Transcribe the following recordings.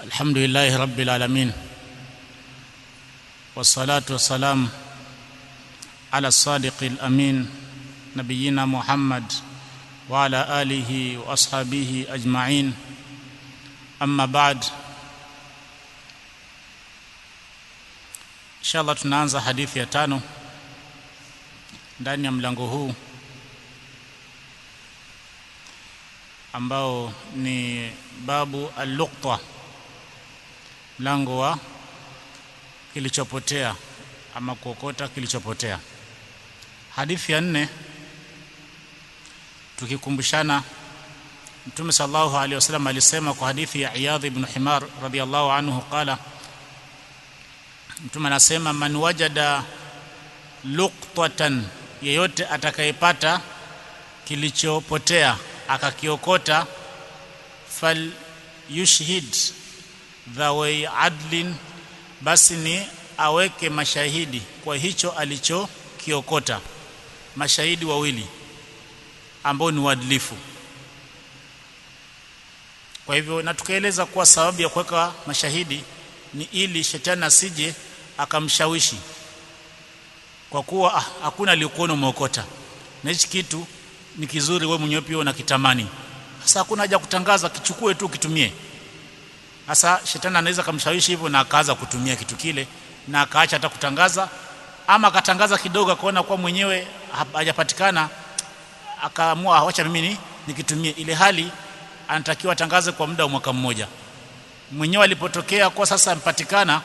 الحمد لله رب العالمين والصلاة والسلام على الصادق الأمين نبينا محمد وعلى آله وأصحابه أجمعين أما بعد inshallah tunaanza hadithi ya tano ndani ya mlango huu ambao ni babu al-luqta mlango wa kilichopotea ama kuokota kilichopotea hadithi ya nne tukikumbushana mtume sallallahu alaihi wasallam alisema kwa hadithi ya Iyadh ibn Himar radhiyallahu anhu qala mtume anasema man wajada luqtatan yeyote atakayepata kilichopotea akakiokota fal yushhid dhawai adlin basi ni aweke mashahidi kwa hicho alichokiokota mashahidi wawili ambao ni uadilifu kwa hivyo na tukaeleza kuwa sababu ya kuweka mashahidi ni ili shetani asije akamshawishi kwa kuwa ah, hakuna aliyekuona umeokota na hichi kitu ni kizuri wewe mwenyewe pia unakitamani sasa hakuna haja kutangaza kichukue tu kitumie sasa shetani anaweza kumshawishi hivyo na akaanza kutumia kitu kile na akaacha hata kutangaza ama akatangaza kidogo akaona kwa mwenyewe hajapatikana akaamua acha mimi ni nikitumie ile hali anatakiwa atangaze kwa muda wa mwaka mmoja mwenyewe alipotokea kwa sasa ampatikana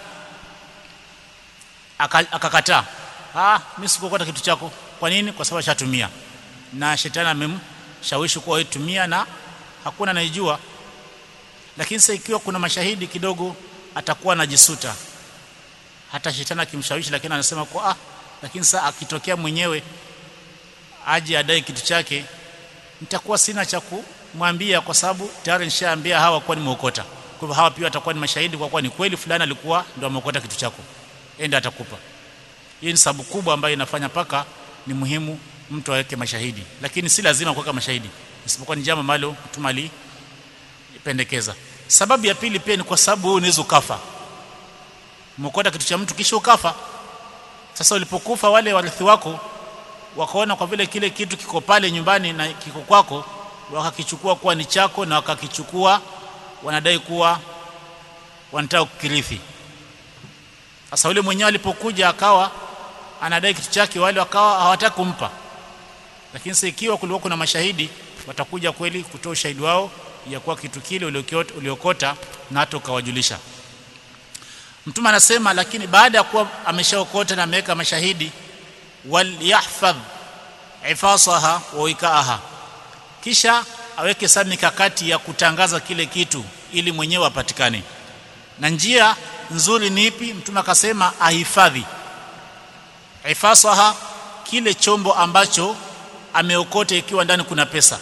akakataa ah mimi sikukota kitu chako kwa nini kwa sababu ashatumia na shetani amemshawishi kuwa tumia na hakuna anayejua lakini sasa ikiwa kuna mashahidi kidogo atakuwa anajisuta hata shetani akimshawishi lakini anasema kwa ah lakini sasa akitokea mwenyewe aje adai kitu chake nitakuwa sina cha kumwambia kwa sababu tayari nishaambia hawa kwa nimeokota kwa hivyo hawa pia watakuwa ni mashahidi kwa kuwa ni kweli fulani alikuwa ndio ameokota kitu chako enda atakupa hii ni sababu kubwa ambayo inafanya paka ni muhimu mtu aweke mashahidi lakini si lazima kuweka mashahidi isipokuwa ni jambo ambalo mtume alipendekeza sababu ya pili pia ni kwa sababu wewe unaweza ukafa umeokota kitu cha mtu kisha ukafa sasa ulipokufa wale warithi wako wakaona kwa vile kile kitu kiko pale nyumbani na kiko kwako wakakichukua kuwa ni chako na wakakichukua wanadai kuwa wanataka kukirithi sasa yule mwenyewe alipokuja akawa anadai kitu chake wale wakawa hawataka kumpa lakini sasa ikiwa kulikuwa kuna mashahidi watakuja kweli kutoa ushahidi wao ya kuwa kitu kile uliokota na hata ukawajulisha mtume anasema lakini baada ya kuwa ameshaokota na ameweka mashahidi wal yahfadh ifasaha wa wikaaha kisha aweke sasa mikakati ya kutangaza kile kitu ili mwenyewe apatikane na njia nzuri ni ipi mtume akasema ahifadhi ifasaha kile chombo ambacho ameokota ikiwa ndani kuna pesa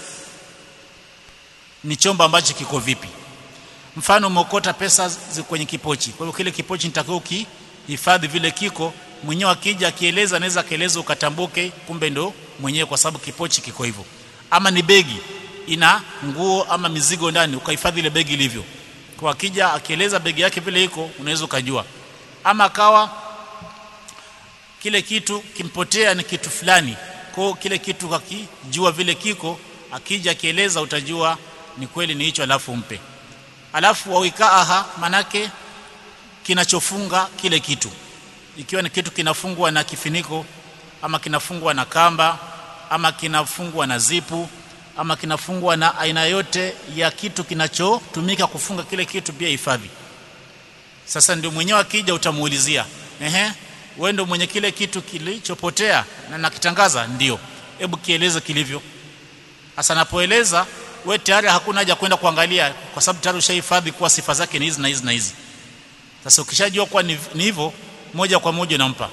ni chombo ambacho kiko vipi mfano umeokota pesa kwenye kipochi kwa hivyo kile kipochi nitakao kihifadhi vile kiko mwenyewe akija akieleza anaweza akaeleza ukatambuke kumbe ndo mwenyewe kwa sababu kipochi kiko hivyo ama ni begi ina nguo ama mizigo ndani ukahifadhi ile begi ilivyo kwa akija akieleza begi yake vile iko unaweza ukajua ama akawa kile kitu kimpotea ni kitu fulani kwa kile kitu kakijua vile kiko akija akieleza utajua ni kweli ni hicho alafu mpe alafu wawikaaha manake kinachofunga kile kitu ikiwa ni kitu kinafungwa na kifiniko ama kinafungwa na kamba ama kinafungwa na zipu ama kinafungwa na aina yote ya kitu kinachotumika kufunga kile kitu pia hifadhi sasa ndio mwenyewe akija utamuulizia ehe wewe ndio mwenye kile kitu kilichopotea na nakitangaza ndio hebu kieleze kilivyo sasa napoeleza we tayari hakuna haja kwenda kuangalia kwa sababu tayari ushahifadhi kuwa sifa zake ni hizi na hizi na hizi sasa ukishajua kuwa ni hivyo moja kwa moja unampa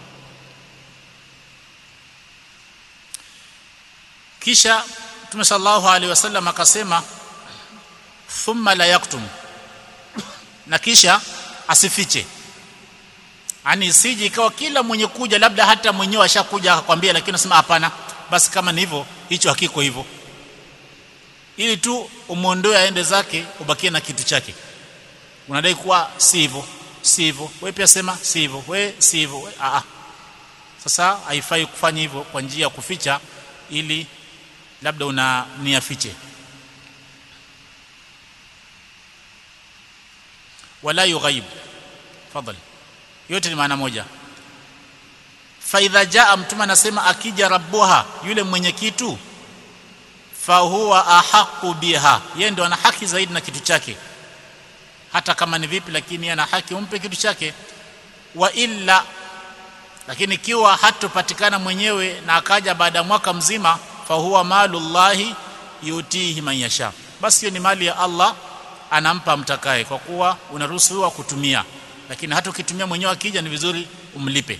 kisha Mtume sallallahu alaihi wasallam akasema thumma la yaktum na kisha asifiche ani isije ikawa kila mwenye kuja labda hata mwenyewe ashakuja akakwambia lakini unasema hapana basi kama ni hivyo hicho hakiko hivyo ili tu umuondoe aende zake ubakie na kitu chake unadai kuwa si hivyo si hivyo wewe pia sema si hivyo wewe si hivyo a a sasa haifai kufanya hivyo kwa njia ya kuficha ili labda una nia fiche wala yughaib fadhali yote ni maana moja fa idha jaa mtume anasema akija rabbuha yule mwenye kitu fa huwa ahaqu biha yeye ndo ana haki zaidi na kitu chake hata kama ni vipi lakini ana haki umpe kitu chake wa illa lakini ikiwa hatopatikana mwenyewe na akaja baada ya mwaka mzima fa huwa malullahi yutihi man yasha basi hiyo ni mali ya Allah anampa mtakaye kwa kuwa unaruhusiwa kutumia lakini hata ukitumia mwenyewe akija ni vizuri umlipe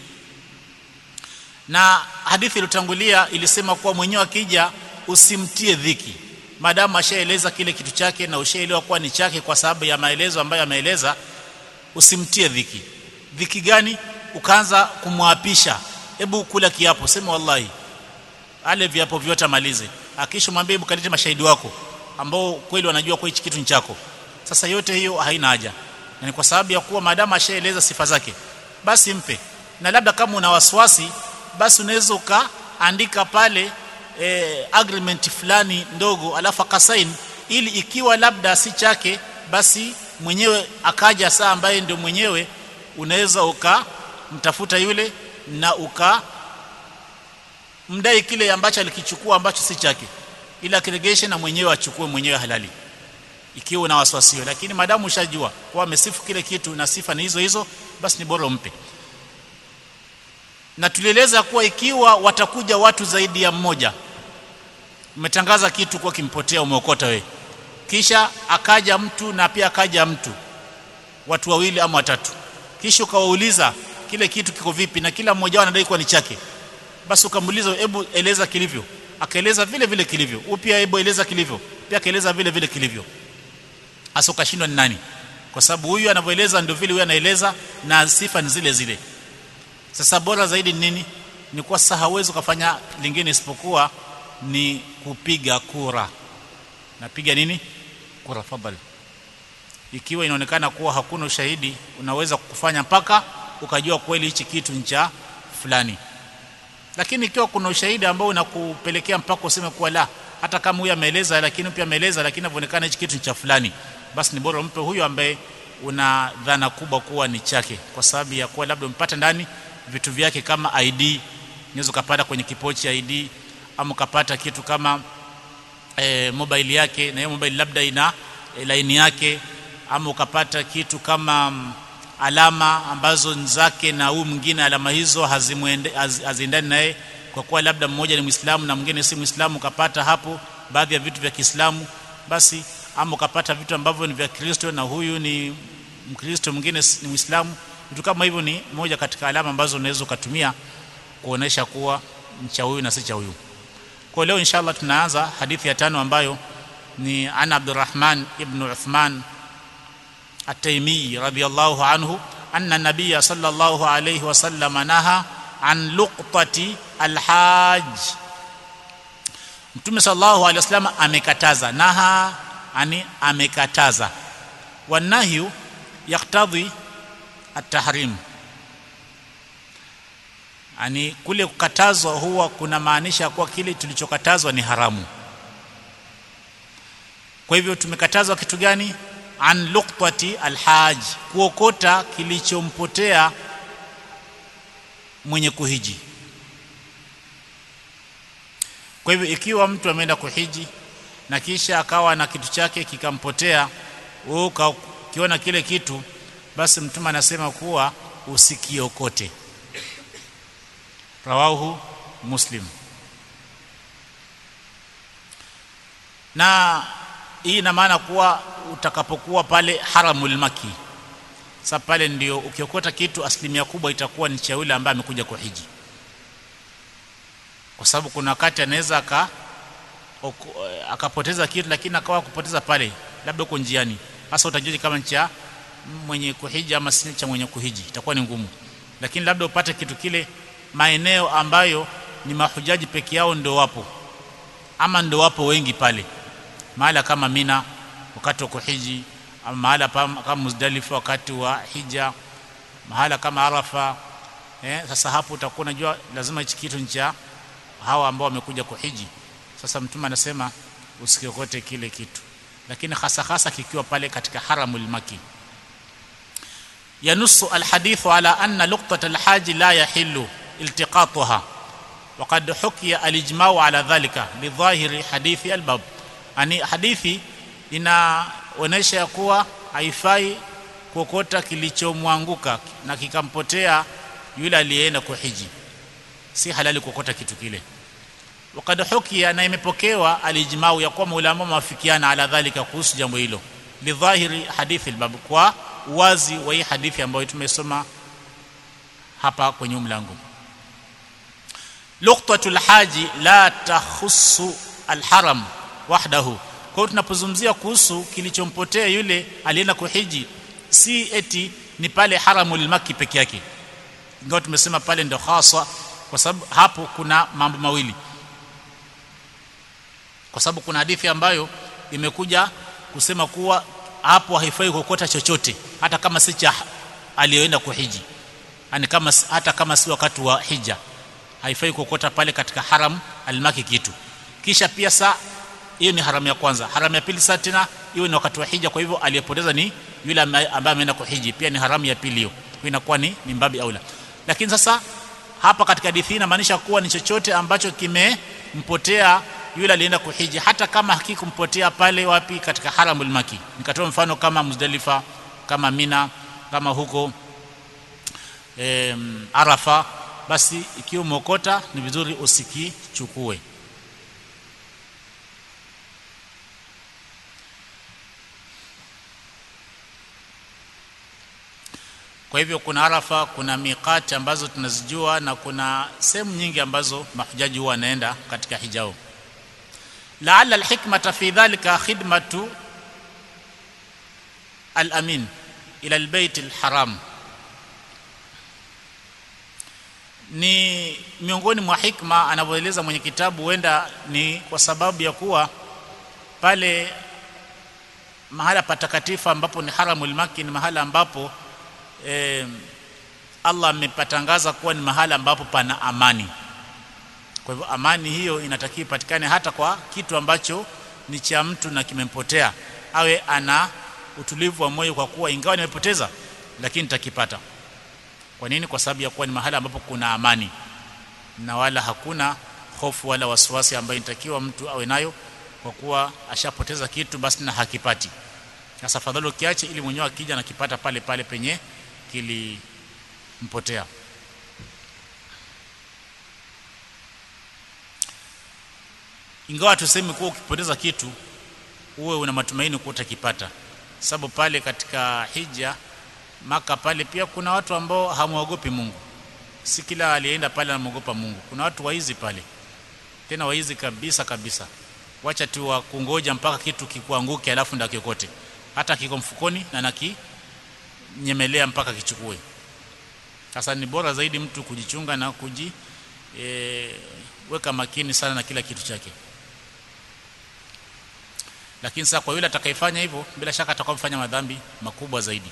na hadithi iliyotangulia ilisema kuwa mwenyewe akija usimtie dhiki maadamu ashaeleza kile kitu chake na ushaelewa kuwa ni chake kwa sababu ya maelezo ambayo ameeleza usimtie dhiki dhiki gani ukaanza kumwapisha hebu kula kiapo sema wallahi ale viapo vyote amalize akisha mwambie hebu kalete mashahidi wako ambao kweli wanajua kwa hichi kitu ni chako sasa yote hiyo haina haja na ni kwa sababu ya kuwa maadamu ashaeleza sifa zake basi mpe na labda kama una wasiwasi basi unaweza ukaandika pale e, agreement fulani ndogo alafu akasaini ili ikiwa labda si chake basi mwenyewe akaja saa ambaye ndio mwenyewe unaweza ukamtafuta yule na uka mdai kile ambacho alikichukua ambacho si chake ili akiregeshe na mwenyewe achukue mwenyewe halali ikiwa una wasiwasi lakini madamu ushajua kwa amesifu kile kitu na sifa ni hizo hizo basi ni bora umpe na tulieleza kuwa ikiwa watakuja watu zaidi ya mmoja umetangaza kitu kwa kimpotea umeokota we kisha akaja mtu na pia akaja mtu watu wawili ama watatu kisha ukawauliza kile kitu kiko vipi na kila mmoja anadai kuwa ni chake basi ukamuuliza hebu eleza kilivyo akaeleza vile vile kilivyo upya hebu eleza kilivyo pia akaeleza vile vile kilivyo hasa ukashindwa ni nani kwa sababu huyu anavyoeleza ndio vile huyu anaeleza na sifa ni zile zile sasa bora zaidi ni nini ni kwa sasa hawezi kufanya lingine isipokuwa ni kupiga kura napiga nini kura fadhali ikiwa inaonekana kuwa hakuna ushahidi unaweza kufanya mpaka ukajua kweli hichi kitu ni cha fulani lakini ikiwa kuna ushahidi ambao unakupelekea mpaka useme kuwa la hata kama huyu ameeleza lakini pia ameeleza lakini inaonekana hichi kitu ni cha fulani basi ni bora umpe huyu ambaye una dhana kubwa kuwa ni chake kwa sababu ya kuwa labda umpata ndani vitu vyake kama ID unaweza kupata kwenye kipochi ID ama ukapata kitu kama e, mobile yake na hiyo mobile labda ina e, laini yake ama ukapata kitu kama m, alama ambazo zake na huyu mwingine alama hizo hazimuende haz, haziendani naye kwa kuwa labda mmoja ni Muislamu na mwingine si Muislamu ukapata hapo baadhi ya vitu vya Kiislamu basi ama ukapata vitu ambavyo ni vya Kristo na huyu ni Mkristo mwingine ni Muislamu vitu kama hivyo ni moja katika alama ambazo unaweza ukatumia kuonesha kuwa cha huyu na si cha huyu kwa leo inshallah tunaanza hadithi ya tano ambayo ni ana Abdurrahman ibn Uthman at-Taymi radiyallahu anhu anna nabiyya sallallahu alayhi wasallam naha an luqtati al-hajj Mtume sallallahu alayhi wasallam amekataza naha ani amekataza wanahyu yaktadhi at-tahrim ani kule kukatazwa huwa kuna maanisha kuwa kile tulichokatazwa ni haramu kwa hivyo tumekatazwa kitu gani an luqtati alhaj kuokota kilichompotea mwenye kuhiji kwa hivyo ikiwa mtu ameenda kuhiji na kisha akawa na kitu chake kikampotea wewe ukiona kile kitu basi mtume anasema kuwa usikiokote rawahu muslim na hii ina maana kuwa utakapokuwa pale haramul maki sasa pale ndio ukiokota kitu asilimia kubwa itakuwa ni cha yule ambaye amekuja kuhiji kwa sababu kuna wakati anaweza aka akapoteza kitu lakini akawa kupoteza pale labda uko njiani hasa utajua kama cha mwenye kuhiji ama si cha mwenye kuhiji itakuwa ni ngumu lakini labda upate kitu kile maeneo ambayo ni mahujaji peke yao ndio wapo ama ndio wapo wengi pale mahala kama Mina wakati wa kuhiji ama mahala kama Muzdalifa wakati wa hija mahala kama Arafa eh, sasa hapo utakuwa unajua lazima hichi kitu ni cha hawa ambao wamekuja kuhiji sasa mtume anasema usikiokote kile kitu lakini hasa hasa kikiwa pale katika haramul maki yanusu alhadithu ala anna luqtat alhaji la yahillu iltiqatuha وقد حكي الاجماع على ذلك لظاهر حديث الباب yani hadithi inaonesha kuwa haifai kuokota kilichomwanguka na kikampotea yule aliyeenda kuhiji si halali kuokota kitu kile wakad hukia na imepokewa alijmau ya kuwa maulama mawafikiana ala dhalika kuhusu jambo hilo lidhahiri hadithi albab kwa wazi wa hii hadithi ambayo tumesoma hapa kwenye mlango luqtatul haji la takhussu alharam wahdahu kwa hiyo tunapozungumzia kuhusu kilichompotea yule alienda kuhiji si eti ni pale haramul maki peke yake ingawa tumesema pale ndio hasa kwa sababu hapo kuna mambo mawili kwa sababu kuna hadithi ambayo imekuja kusema kuwa hapo haifai kuokota chochote hata kama si cha aliyoenda kuhiji yani kama hata kama si wakati wa hija haifai kuokota pale katika haram almaki kitu kisha pia saa hiyo ni haramu ya kwanza haramu ya pili saa tena hiyo ni wakati wa hija kwa hivyo aliyepoteza ni yule ambaye ameenda kuhiji pia ni haramu ya pili hiyo kwa inakuwa ni ni mbabi aula lakini sasa hapa katika hadithi hii inamaanisha kuwa ni chochote ambacho kimempotea yule alienda kuhiji hata kama hakikumpotea pale wapi katika haramul maki nikatoa mfano kama Muzdalifa kama Mina kama huko e, Arafa basi ikiwa umeokota ni vizuri usikichukue kwa hivyo kuna Arafa kuna miqati ambazo tunazijua na kuna sehemu nyingi ambazo mahujaji huwa wanaenda katika hijao laala alhikmata fi dhalika khidmatu alamin ila albayt alharam ni miongoni mwa hikma anavyoeleza mwenye kitabu huenda ni kwa sababu ya kuwa pale mahala patakatifu ambapo ni haramul maki ni mahala ambapo eh, Allah amepatangaza kuwa ni mahala ambapo pana amani kwa hivyo amani hiyo inatakiwa ipatikane hata kwa kitu ambacho ni cha mtu na kimempotea awe ana utulivu wa moyo kwa kuwa ingawa nimepoteza lakini nitakipata kwa nini kwa sababu ya kuwa ni mahala ambapo kuna amani na wala hakuna hofu wala wasiwasi ambayo inatakiwa mtu awe nayo kwa kuwa ashapoteza kitu basi na hakipati sasa fadhali ukiache ili mwenyewe akija nakipata pale pale penye kilimpotea ingawa tuseme kuwa ukipoteza kitu uwe una matumaini kuwa utakipata sababu pale katika hija maka pale pia kuna watu ambao hamwogopi Mungu si kila alienda pale anamwogopa Mungu kuna watu waizi pale tena waizi kabisa kabisa wacha tu wakungoja mpaka kitu kikuanguke alafu ndio kikote hata kiko mfukoni na naki nyemelea mpaka kichukue sasa ni bora zaidi mtu kujichunga na kuji e, weka makini sana na kila kitu chake lakini sasa kwa yule atakayefanya hivyo bila shaka atakuwa mfanya madhambi makubwa zaidi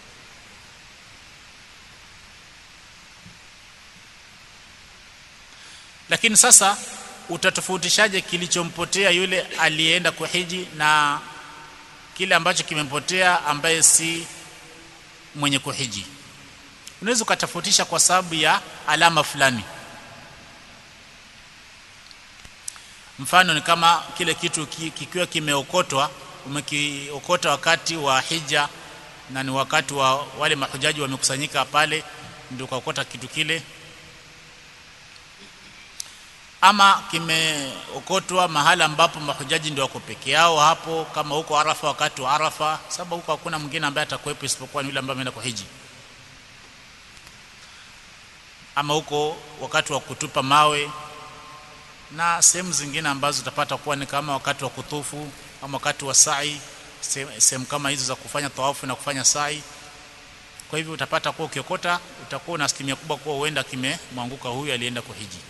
lakini sasa utatofautishaje kilichompotea yule aliyeenda kuhiji na kile ambacho kimempotea ambaye si mwenye kuhiji unaweza ukatofautisha kwa sababu ya alama fulani mfano ni kama kile kitu kikiwa kimeokotwa umekiokota wakati wa hija na ni wakati wa wale mahujaji wamekusanyika pale ndio ukaokota kitu kile ama kimeokotwa mahala ambapo mahujaji ndio wako peke yao hapo kama huko Arafa wakati wa Arafa sababu huko hakuna mwingine ambaye atakuwepo isipokuwa ni yule ambaye ameenda kuhiji ama huko wakati wa kutupa mawe na sehemu zingine ambazo utapata kuwa ni kama wakati wa kutufu ama wakati wa sa'i sehemu kama hizo za kufanya tawafu na kufanya sa'i kwa hivyo utapata kuwa ukiokota utakuwa na asilimia kubwa kuwa huenda kimemwanguka huyu alienda kuhiji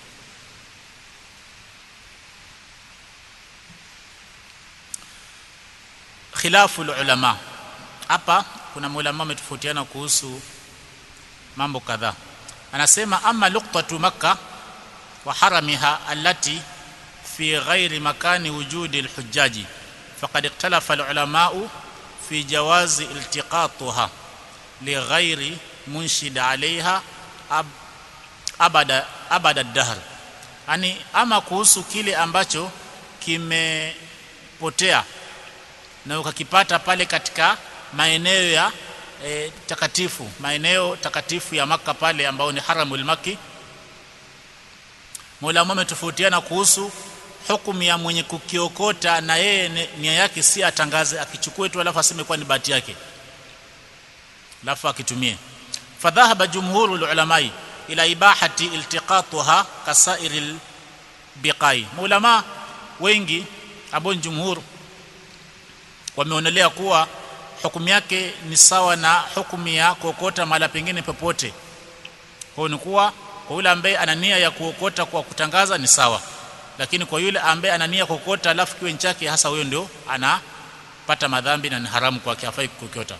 khilafu ulama hapa kuna maulama wametofautiana kuhusu mambo kadhaa anasema ama luqtatu makkah wa haramiha allati fi ghairi makani wujudi alhujjaji faqad ikhtalafa alulamau fi jawazi iltiqatuha lighairi munshid alaiha ab, abada abada dahr yani ama kuhusu kile ambacho kimepotea na ukakipata pale katika maeneo ya e, takatifu maeneo takatifu ya maka pale ambao ni haramul maki Maulama wametofautiana kuhusu hukumu ya mwenye kukiokota na yeye nia yake si atangaze akichukue tu alafu aseme kwa ni bahati yake alafu akitumie fadhahaba jumhuru ulamai ila ibahati iltiqatuha kasairil biqai maulama wengi ambao jumhur wameonelea kuwa hukumu yake ni sawa na hukumu ya kuokota mahala pengine popote kwa ni kuwa kwa yule ambaye ana nia ya kuokota kwa kutangaza ni sawa lakini kwa yule ambaye ana nia kuokota alafu kiwe chake hasa huyo ndio anapata madhambi na ni haramu kwake hafai kuokota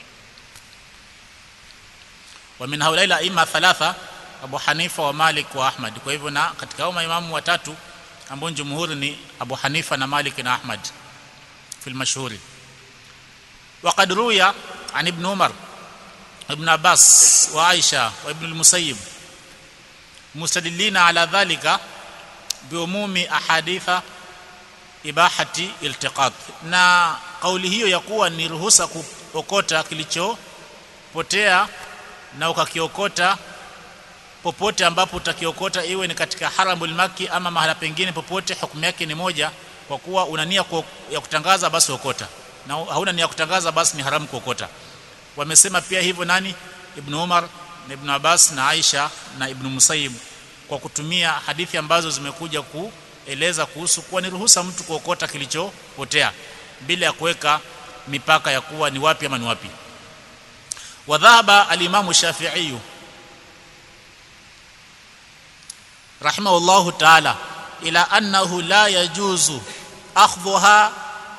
wa min haulaila aima thalatha Abu Hanifa wa Malik wa Ahmad kwa hivyo na katika hao maimamu watatu ambao jumhuri ni Abu Hanifa na Malik na Ahmad في المشهور وقد روي عن ابن عمر ابن عباس وعائشة وابن المسيب مستدلين على ذلك بعموم أحاديث إباحة التقاط na kauli hiyo ya kuwa ni ruhusa kuokota kilichopotea na ukakiokota popote ambapo utakiokota iwe ni katika haramul maki ama mahala pengine popote hukumu yake ni moja kwa kuwa una nia ya kutangaza basi okota na hauna nia ya kutangaza basi ni haramu kuokota wamesema pia hivyo nani ibn Umar na ibn Abbas na Aisha na ibn Musayyib kwa kutumia hadithi ambazo zimekuja kueleza kuhusu kuwa ni ruhusa mtu kuokota kilichopotea bila ya kuweka mipaka ya kuwa ni wapi ama ni wapi wadhaba al-Imam Shafi'i rahimahullahu ta'ala ila annahu la yajuzu akhdhuha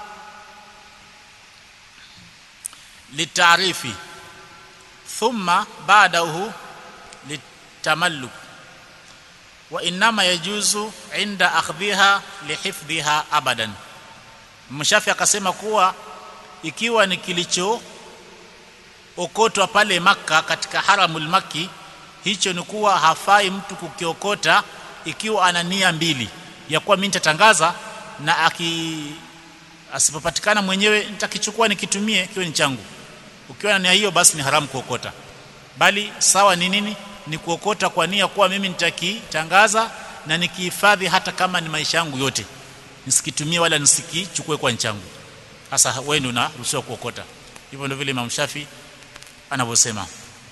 litarifi thumma ba'dahu litamalluk wa inma yajuzu inda akhdhiha lihifdhiha abadan mshafi akasema kuwa ikiwa ni kilicho okotwa pale maka katika haramul maki hicho ni kuwa hafai mtu kukiokota ikiwa ana nia mbili ya kuwa mimi nitatangaza na aki asipopatikana mwenyewe nitakichukua nikitumie kiwe ni changu ukiwa na nia hiyo basi ni haramu kuokota bali sawa ni nini ni kuokota kwa nia kuwa mimi nitakitangaza na nikihifadhi hata kama ni maisha yangu yote nisikitumie wala nisikichukue kwa nchangu sasa wewe ndio unaruhusiwa kuokota hivyo ndio vile Imam Shafi anavyosema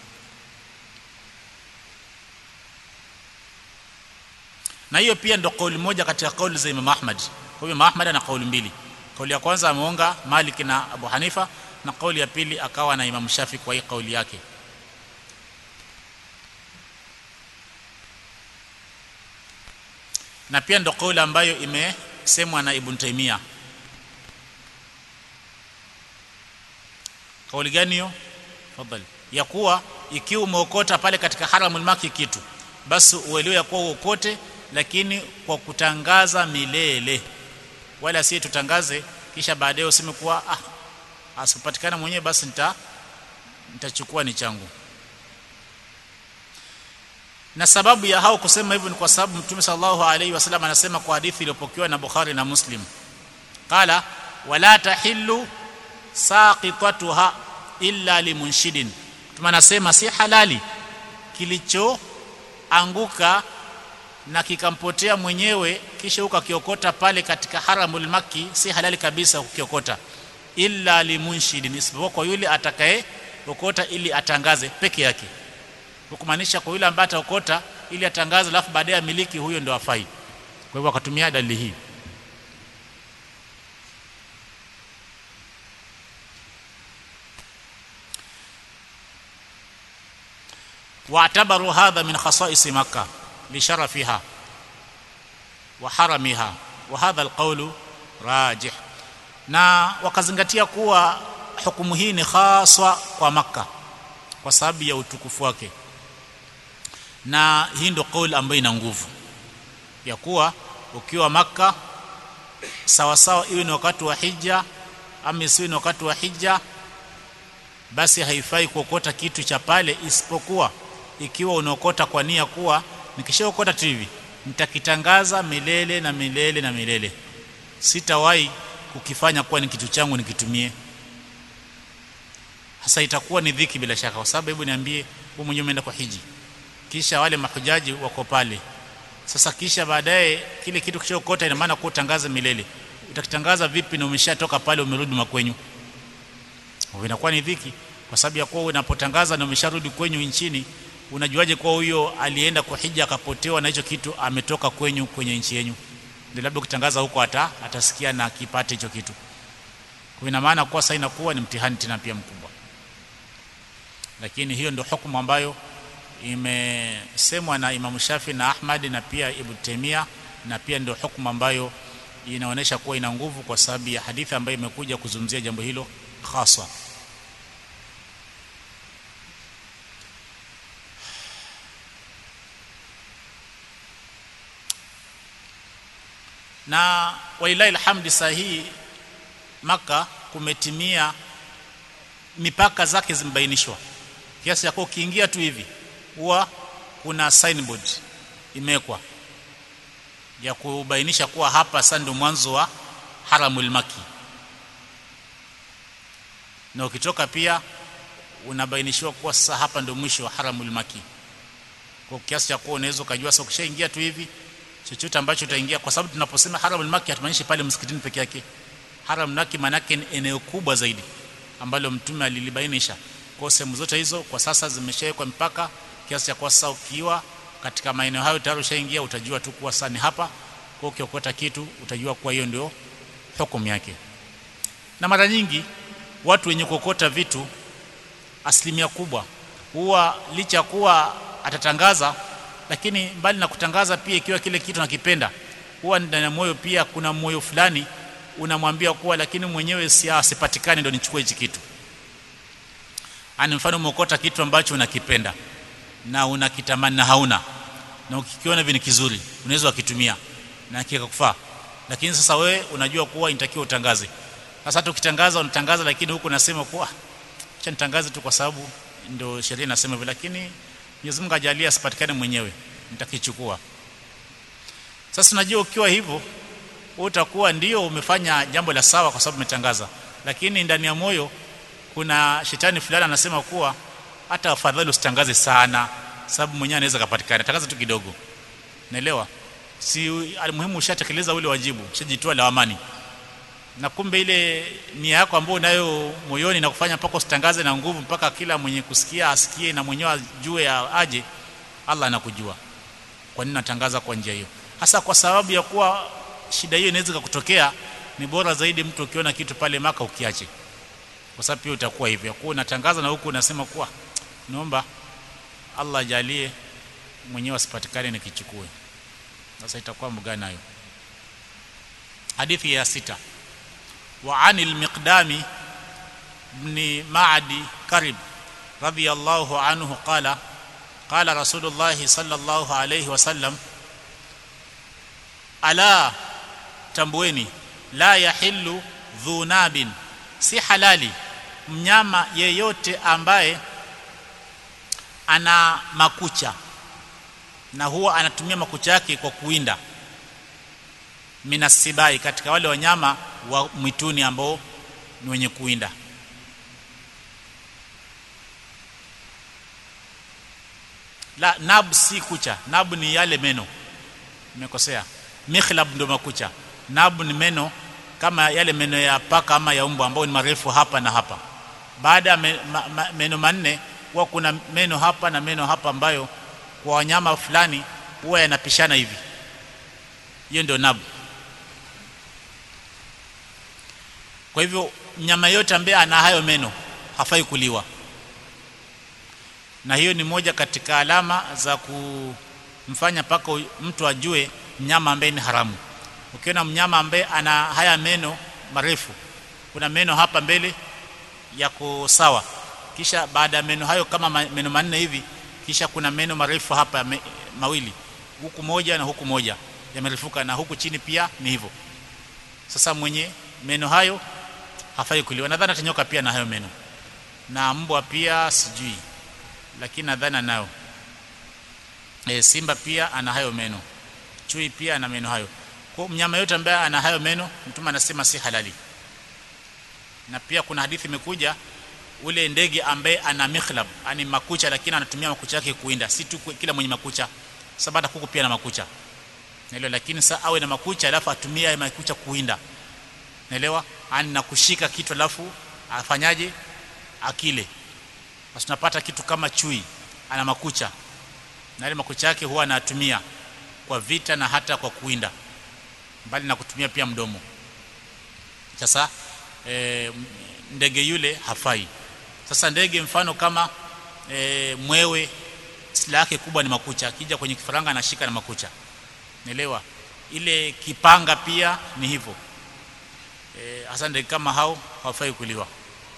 na hiyo pia ndo kauli moja katika kauli za Imam Ahmad kwa hiyo Imam Ahmad ana kauli mbili kauli ya kwanza ameonga Malik na Abu Hanifa na kauli ya pili akawa na Imam Shafi kwa hii kauli yake na pia ndo kauli ambayo imesemwa na Ibn Taymiyyah kauli gani hiyo tafadhali ya kuwa ikiwa umeokota pale katika haramul maki kitu basi uelewe ya kuwa uokote lakini kwa kutangaza milele wala si tutangaze kisha baadaye useme kuwa ah asipatikana mwenyewe basi nita nitachukua ni changu na sababu ya hao kusema hivyo ni kwa sababu mtume sallallahu alaihi wasallam anasema kwa hadithi iliyopokewa na Bukhari na Muslim qala wala tahillu saqitatuha illa limunshidin mtume anasema si halali kilichoanguka na kikampotea mwenyewe kisha ukakiokota pale katika haramul maki si halali kabisa kukiokota illa limunshidin isipokuwa kwa yule atakaye okota ili atangaze peke yake kumaanisha kwa yule ambaye ataokota ili atangaze alafu baadaye miliki huyo ndio afai kwa hivyo akatumia dalili hii واعتبروا هذا من خصائص مكة لشرفها وحرمها وهذا القول راجح na wakazingatia kuwa hukumu hii ni haswa kwa maka kwa sababu ya utukufu wake na hii ndio kauli ambayo ina nguvu ya kuwa ukiwa maka sawa sawa iwe ni wakati wa hija ama isiwe ni wakati wa hija basi haifai kuokota kitu cha pale isipokuwa ikiwa unaokota kwa nia kuwa nikishaokota tu hivi nitakitangaza milele na milele na milele sitawahi kukifanya kuwa ni kitu changu nikitumie hasa itakuwa ni dhiki bila shaka kwa sababu hebu niambie wewe mwenyewe umeenda kwa hiji kisha wale mahujaji wako pale sasa kisha baadaye kile kitu kishaokota ina maana kutangaza milele utakitangaza vipi na umeshatoka pale umerudi makwenyu inakuwa ni dhiki kwa sababu ya kuwa unapotangaza na umesharudi kwenyu nchini unajuaje kuwa huyo alienda kwa hija akapotewa na hicho kitu ametoka kwenyu kwenye nchi yenu ndio labda ukitangaza huko hata atasikia na kipate hicho kitu kwa ina maana kuwa sasa inakuwa ni mtihani tena pia mkubwa lakini hiyo ndio hukumu ambayo imesemwa na Imam Shafi na Ahmad na pia Ibn Taymiyyah na pia ndio hukumu ambayo inaonyesha kuwa ina nguvu kwa sababu ya hadithi ambayo imekuja kuzungumzia jambo hilo haswa na walilahi alhamdi sahihi maka kumetimia mipaka zake zimebainishwa kiasi cha kuwa ukiingia tu hivi huwa kuna signboard imewekwa ya kubainisha kuwa hapa sasa ndio mwanzo wa haramul maki na ukitoka pia unabainishiwa kuwa sasa hapa ndio mwisho wa haramul maki kwa kiasi cha kuwa unaweza ukajua sasa ukishaingia tu hivi chochote ambacho utaingia kwa sababu tunaposema haramul maki hatumaanishi pale msikitini peke yake haram maki manake ni eneo kubwa zaidi ambalo mtume alilibainisha kwa sehemu zote hizo kwa sasa zimeshawekwa mpaka kiasi cha kwa sasa ukiwa katika maeneo hayo tayari ushaingia utajua tu kuwa sasa ni hapa kwa ukiokota kitu utajua kuwa hiyo ndio hukumu yake na mara nyingi watu wenye kuokota vitu asilimia kubwa huwa licha kuwa atatangaza lakini mbali na kutangaza pia ikiwa kile kitu nakipenda huwa ndani ya moyo pia kuna moyo fulani unamwambia kuwa lakini mwenyewe si asipatikane ndio nichukue hichi kitu ani mfano umeokota kitu ambacho unakipenda na unakitamani na hauna na ukikiona hivi ni kizuri unaweza ukitumia na kikakufaa lakini sasa wewe unajua kuwa inatakiwa utangaze sasa hata ukitangaza unatangaza lakini huku unasema kuwa acha nitangaze tu kwa sababu ndio sheria inasema hivyo lakini Mwenyezi Mungu ajalia asipatikane mwenyewe nitakichukua sasa unajua ukiwa hivyo utakuwa ndio umefanya jambo la sawa kwa sababu umetangaza lakini ndani ya moyo kuna shetani fulani anasema kuwa hata afadhali usitangaze sana sababu mwenyewe anaweza kupatikana tangaza tu kidogo naelewa si muhimu ushatekeleza ule wajibu ushajitoa lawamani na kumbe ile nia yako ambayo unayo moyoni na kufanya mpaka usitangaze na nguvu mpaka kila mwenye kusikia asikie na mwenyewe ajue aje Allah anakujua kwa nini natangaza kwa njia hiyo hasa kwa sababu ya kuwa shida hiyo inaweza kutokea ni bora zaidi mtu ukiona kitu pale maka ukiache kwa sababu pia utakuwa hivyo kwa unatangaza na huku unasema kuwa naomba Allah ajalie mwenyewe asipatikane nikichukue sasa itakuwa mgani nayo hadithi ya sita wa anil miqdami ibn ma'di karib radiyallahu anhu qala qala rasulullah sallallahu alayhi wasallam ala tambueni la yahillu dhunabin si halali mnyama yeyote ambaye ana makucha na huwa anatumia makucha yake kwa kuwinda minasibai katika wale wanyama wa mwituni ambao ni wenye kuwinda la nab si kucha nab ni yale meno nimekosea mikhlab ndio makucha nab ni meno kama yale meno ya paka ama ya mbwa ambao ni marefu hapa na hapa baada ya me, ma, ma, meno manne huwa kuna meno hapa na meno hapa ambayo kwa wanyama fulani huwa yanapishana hivi hiyo ndio nabu kwa hivyo mnyama yote ambaye ana hayo meno hafai kuliwa na hiyo ni moja katika alama za kumfanya paka mtu ajue mnyama ambaye ni haramu ukiona mnyama ambaye ana haya meno marefu kuna meno hapa mbele yako sawa kisha baada ya meno hayo kama meno manne hivi kisha kuna meno marefu hapa me, mawili huku moja na huku moja yamerefuka na huku chini pia ni hivyo sasa mwenye meno hayo hafai kuliwa nadhani atanyoka pia na hayo meno na mbwa pia sijui lakini nadhani anayo e, simba pia ana hayo meno chui pia ana meno hayo kwa mnyama yote ambaye ana hayo meno mtume anasema si halali na pia kuna hadithi imekuja ule ndege ambaye ana mikhlab ani makucha lakini anatumia makucha yake kuinda si tu kila mwenye makucha sababu hata kuku pia na makucha naelewa lakini saa awe na makucha alafu atumie makucha kuinda naelewa ani na kushika kitu alafu afanyaje akile basi tunapata kitu kama chui ana makucha na ile makucha yake huwa anatumia kwa vita na hata kwa kuinda mbali na kutumia pia mdomo sasa e, ndege yule hafai sasa ndege mfano kama e, mwewe silaha yake kubwa ni makucha akija kwenye kifaranga anashika na makucha naelewa ile kipanga pia ni hivyo e, hasa ndege kama hao hawafai kuliwa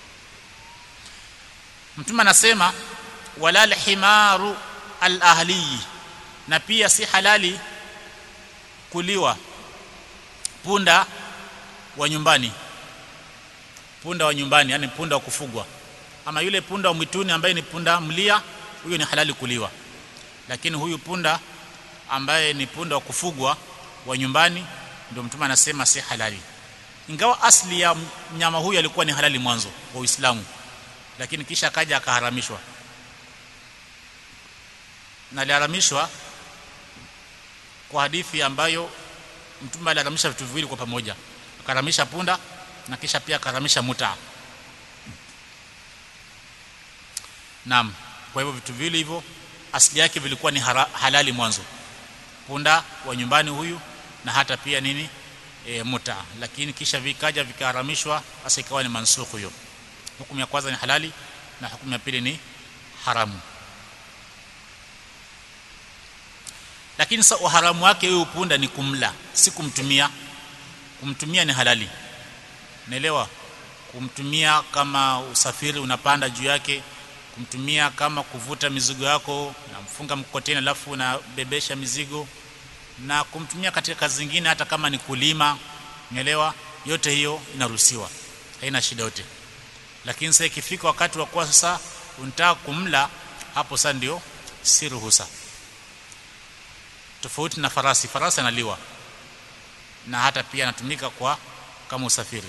mtume anasema wala alhimaru alahli na pia si halali kuliwa punda wa nyumbani punda wa nyumbani yani punda wa kufugwa ama yule punda wa mwituni ambaye ni punda mlia huyo ni halali kuliwa lakini huyu punda ambaye ni punda wa kufugwa wa nyumbani ndio mtume anasema si halali ingawa asli ya mnyama huyu alikuwa ni halali mwanzo wa Uislamu lakini kisha akaja akaharamishwa na aliharamishwa kwa hadithi ambayo mtume aliharamisha vitu viwili kwa pamoja akaharamisha punda na kisha pia akaharamisha muta naam kwa hivyo vitu viwili hivyo asili yake vilikuwa ni hara, halali mwanzo punda wa nyumbani huyu na hata pia nini e, muta lakini kisha vikaja vikaharamishwa sasa ikawa ni mansukhu hiyo hukumu ya kwanza ni halali na hukumu ya pili ni haramu lakini sasa uharamu wake huyu punda ni kumla si kumtumia kumtumia ni halali naelewa kumtumia kama usafiri unapanda juu yake kumtumia kama kuvuta mizigo yako na mfunga mkokoteni alafu unabebesha mizigo na kumtumia katika kazi zingine hata kama ni kulima naelewa yote hiyo inaruhusiwa haina shida yote lakini sasa ikifika wakati wa kuwa sasa unataka kumla hapo sasa ndio si ruhusa tofauti na farasi farasi analiwa na hata pia anatumika kwa kama usafiri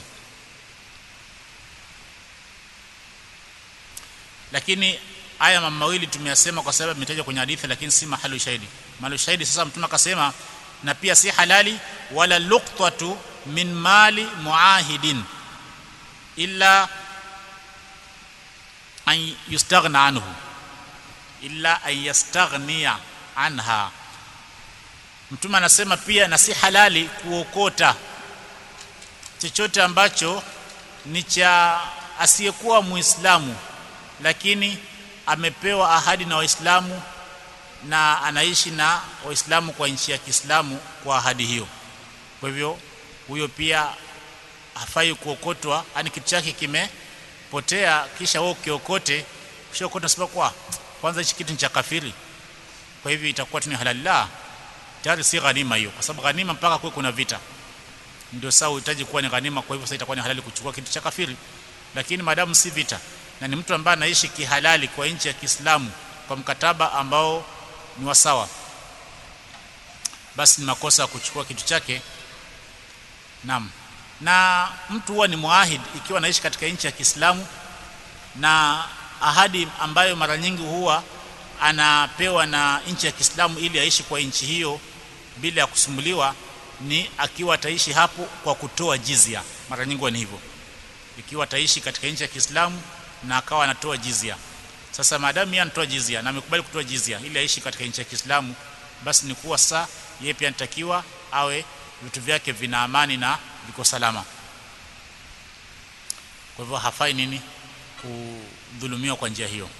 lakini haya mambo mawili tumeyasema kwa sababu imetajwa kwenye hadithi lakini si mahali shahidi mahali shahidi sasa mtume akasema na pia si halali wala luqtatu min mali muahidin illa an yustaghna anhu illa an yastaghniya anha mtume anasema pia na si halali kuokota chochote ambacho ni cha asiyekuwa muislamu lakini amepewa ahadi na waislamu na anaishi na waislamu kwa nchi ya Kiislamu kwa ahadi hiyo kwa hivyo huyo pia hafai kuokotwa yani kitu chake kimepotea kisha wewe ukiokote ushaokota sema kwa kwanza hichi kitu ni cha kafiri kwa hivyo itakuwa tu ni halali la tayari si ghanima hiyo kwa sababu ghanima mpaka kuwe kuna vita ndio sawa uhitaji kuwa ni ghanima kwa hivyo sasa itakuwa ni halali kuchukua kitu cha kafiri lakini maadamu si vita na ni mtu ambaye anaishi kihalali kwa nchi ya Kiislamu kwa mkataba ambao ni wa sawa basi ni makosa kuchukua kitu chake naam na mtu huwa ni muahid ikiwa anaishi katika nchi ya Kiislamu na ahadi ambayo mara nyingi huwa anapewa na nchi ya Kiislamu ili aishi kwa nchi hiyo bila ya kusumbuliwa ni akiwa ataishi hapo kwa kutoa jizia mara nyingi ni hivyo ikiwa ataishi katika nchi ya Kiislamu na akawa anatoa jizia sasa maadamu yeye anatoa jizia na amekubali kutoa jizia ili aishi katika nchi ya Kiislamu basi ni kuwa saa yeye pia anatakiwa awe vitu vyake vina amani na viko salama kwa hivyo hafai nini kudhulumiwa kwa njia hiyo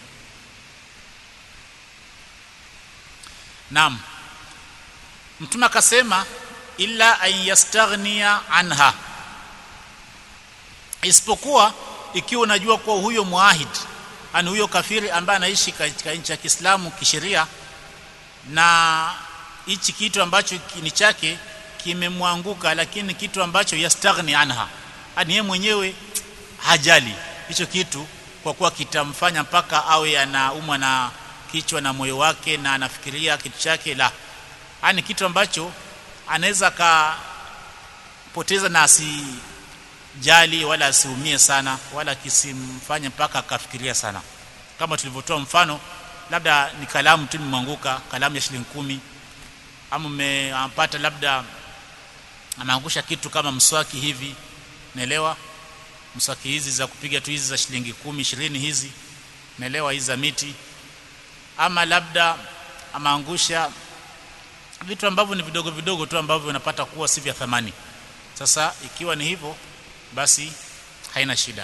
Naam Mtume akasema illa an yastaghniya anha isipokuwa ikiwa unajua kuwa huyo muahid ani huyo kafiri ambaye anaishi katika nchi ya Kiislamu kisheria na hichi kitu ambacho ni chake kimemwanguka lakini kitu ambacho yastaghni anha ani yeye mwenyewe hajali hicho kitu kwa kuwa kitamfanya mpaka awe anaumwa na kichwa na moyo wake na anafikiria kitu chake la ani kitu ambacho anaweza kapoteza na asijali wala asiumie sana wala kisimfanye mpaka akafikiria sana kama tulivyotoa mfano labda ni kalamu tu imemwanguka kalamu ya shilingi kumi ama umepata labda ameangusha kitu kama mswaki hivi naelewa mswaki hizi za kupiga tu hizi za shilingi kumi ishirini hizi naelewa hizi za miti ama labda ameangusha vitu ambavyo ni vidogo vidogo tu ambavyo unapata kuwa si vya thamani sasa ikiwa ni hivyo basi haina shida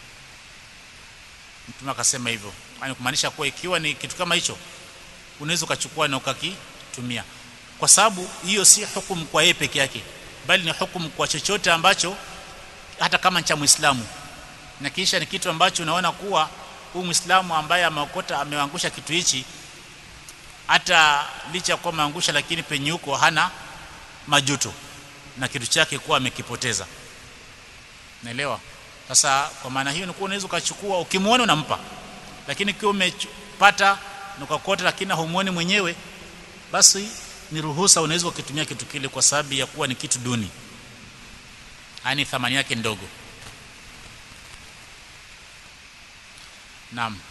mtume akasema hivyo yani kumaanisha kuwa ikiwa ni kitu kama hicho unaweza ukachukua na ukakitumia kwa sababu hiyo si hukumu kwa yeye peke yake bali ni hukumu kwa chochote ambacho hata kama cha Muislamu na kisha ni kitu ambacho unaona kuwa huyu Muislamu ambaye ameokota ameangusha kitu hichi hata licha kwa maangusha lakini penye huko hana majuto na kitu chake kuwa amekipoteza naelewa sasa kwa maana hiyo nikuwa unaweza ukachukua ukimwona unampa lakini kiwa umepata ukakota lakini humuoni mwenyewe basi ni ruhusa unaweza ukitumia kitu kile kwa sababu ya kuwa ni kitu duni yani thamani yake ndogo naam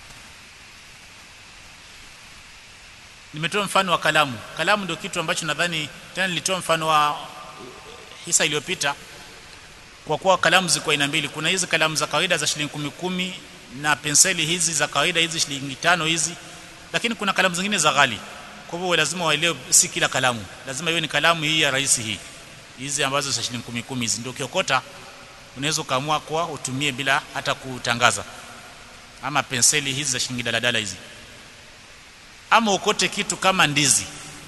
nimetoa mfano wa kalamu kalamu ndio kitu ambacho nadhani tena nilitoa mfano wa hisa iliyopita kwa kuwa kalamu ziko aina mbili kuna hizi kalamu za kawaida za shilingi kumi kumi na penseli hizi za kawaida hizi shilingi tano hizi lakini kuna kalamu zingine za ghali kwa hivyo lazima waelewe si kila kalamu lazima iwe ni kalamu hii ya rahisi hii hizi ambazo za shilingi kumi kumi hizi ndio kiokota unaweza ukaamua kwa utumie bila hata kutangaza ama penseli hizi za shilingi daladala hizi ama ukote kitu kama ndizi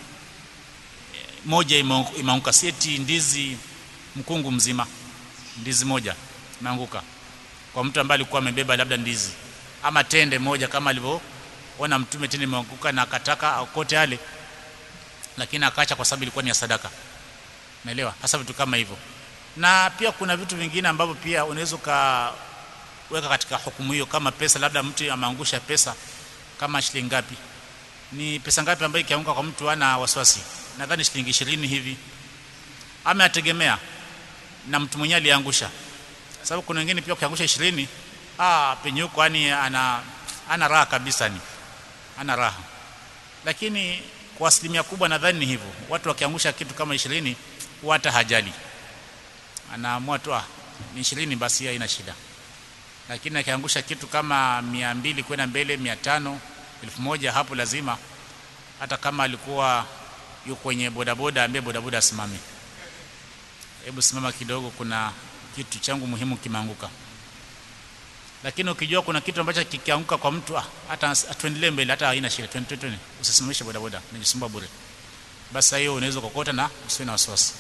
moja imeanguka sieti ndizi mkungu mzima ndizi moja imeanguka kwa mtu ambaye alikuwa amebeba labda ndizi ama tende moja kama alivyoona mtume tende imeanguka na akataka akote yale lakini akaacha kwa sababu ilikuwa ni ya sadaka naelewa hasa vitu kama hivyo na pia kuna vitu vingine ambavyo pia unaweza ukaweka katika hukumu hiyo kama pesa labda mtu ameangusha pesa kama shilingi ngapi ni pesa ngapi ambayo ikianguka kwa mtu ana wasiwasi nadhani shilingi ishirini hivi ama yategemea na mtu mwenyewe aliangusha sababu kuna wengine pia ukiangusha ishirini ah penye huko yani ana ana raha kabisa ni ana raha lakini kwa asilimia kubwa nadhani ni hivyo watu wakiangusha kitu kama ishirini hata hajali anaamua tu ah ni ishirini basi haina shida lakini akiangusha kitu kama mia mbili kwenda mbele mia tano elfu moja hapo lazima hata kama alikuwa yuko kwenye bodaboda ambaye bodaboda asimame hebu simama kidogo kuna kitu changu muhimu kimeanguka lakini ukijua kuna kitu ambacho kikianguka kwa mtu ah, hata atuendelee mbele hata haina shida twende twende usisimamishe bodaboda najisumbua bure basi hiyo unaweza kokota na usiwe na wasiwasi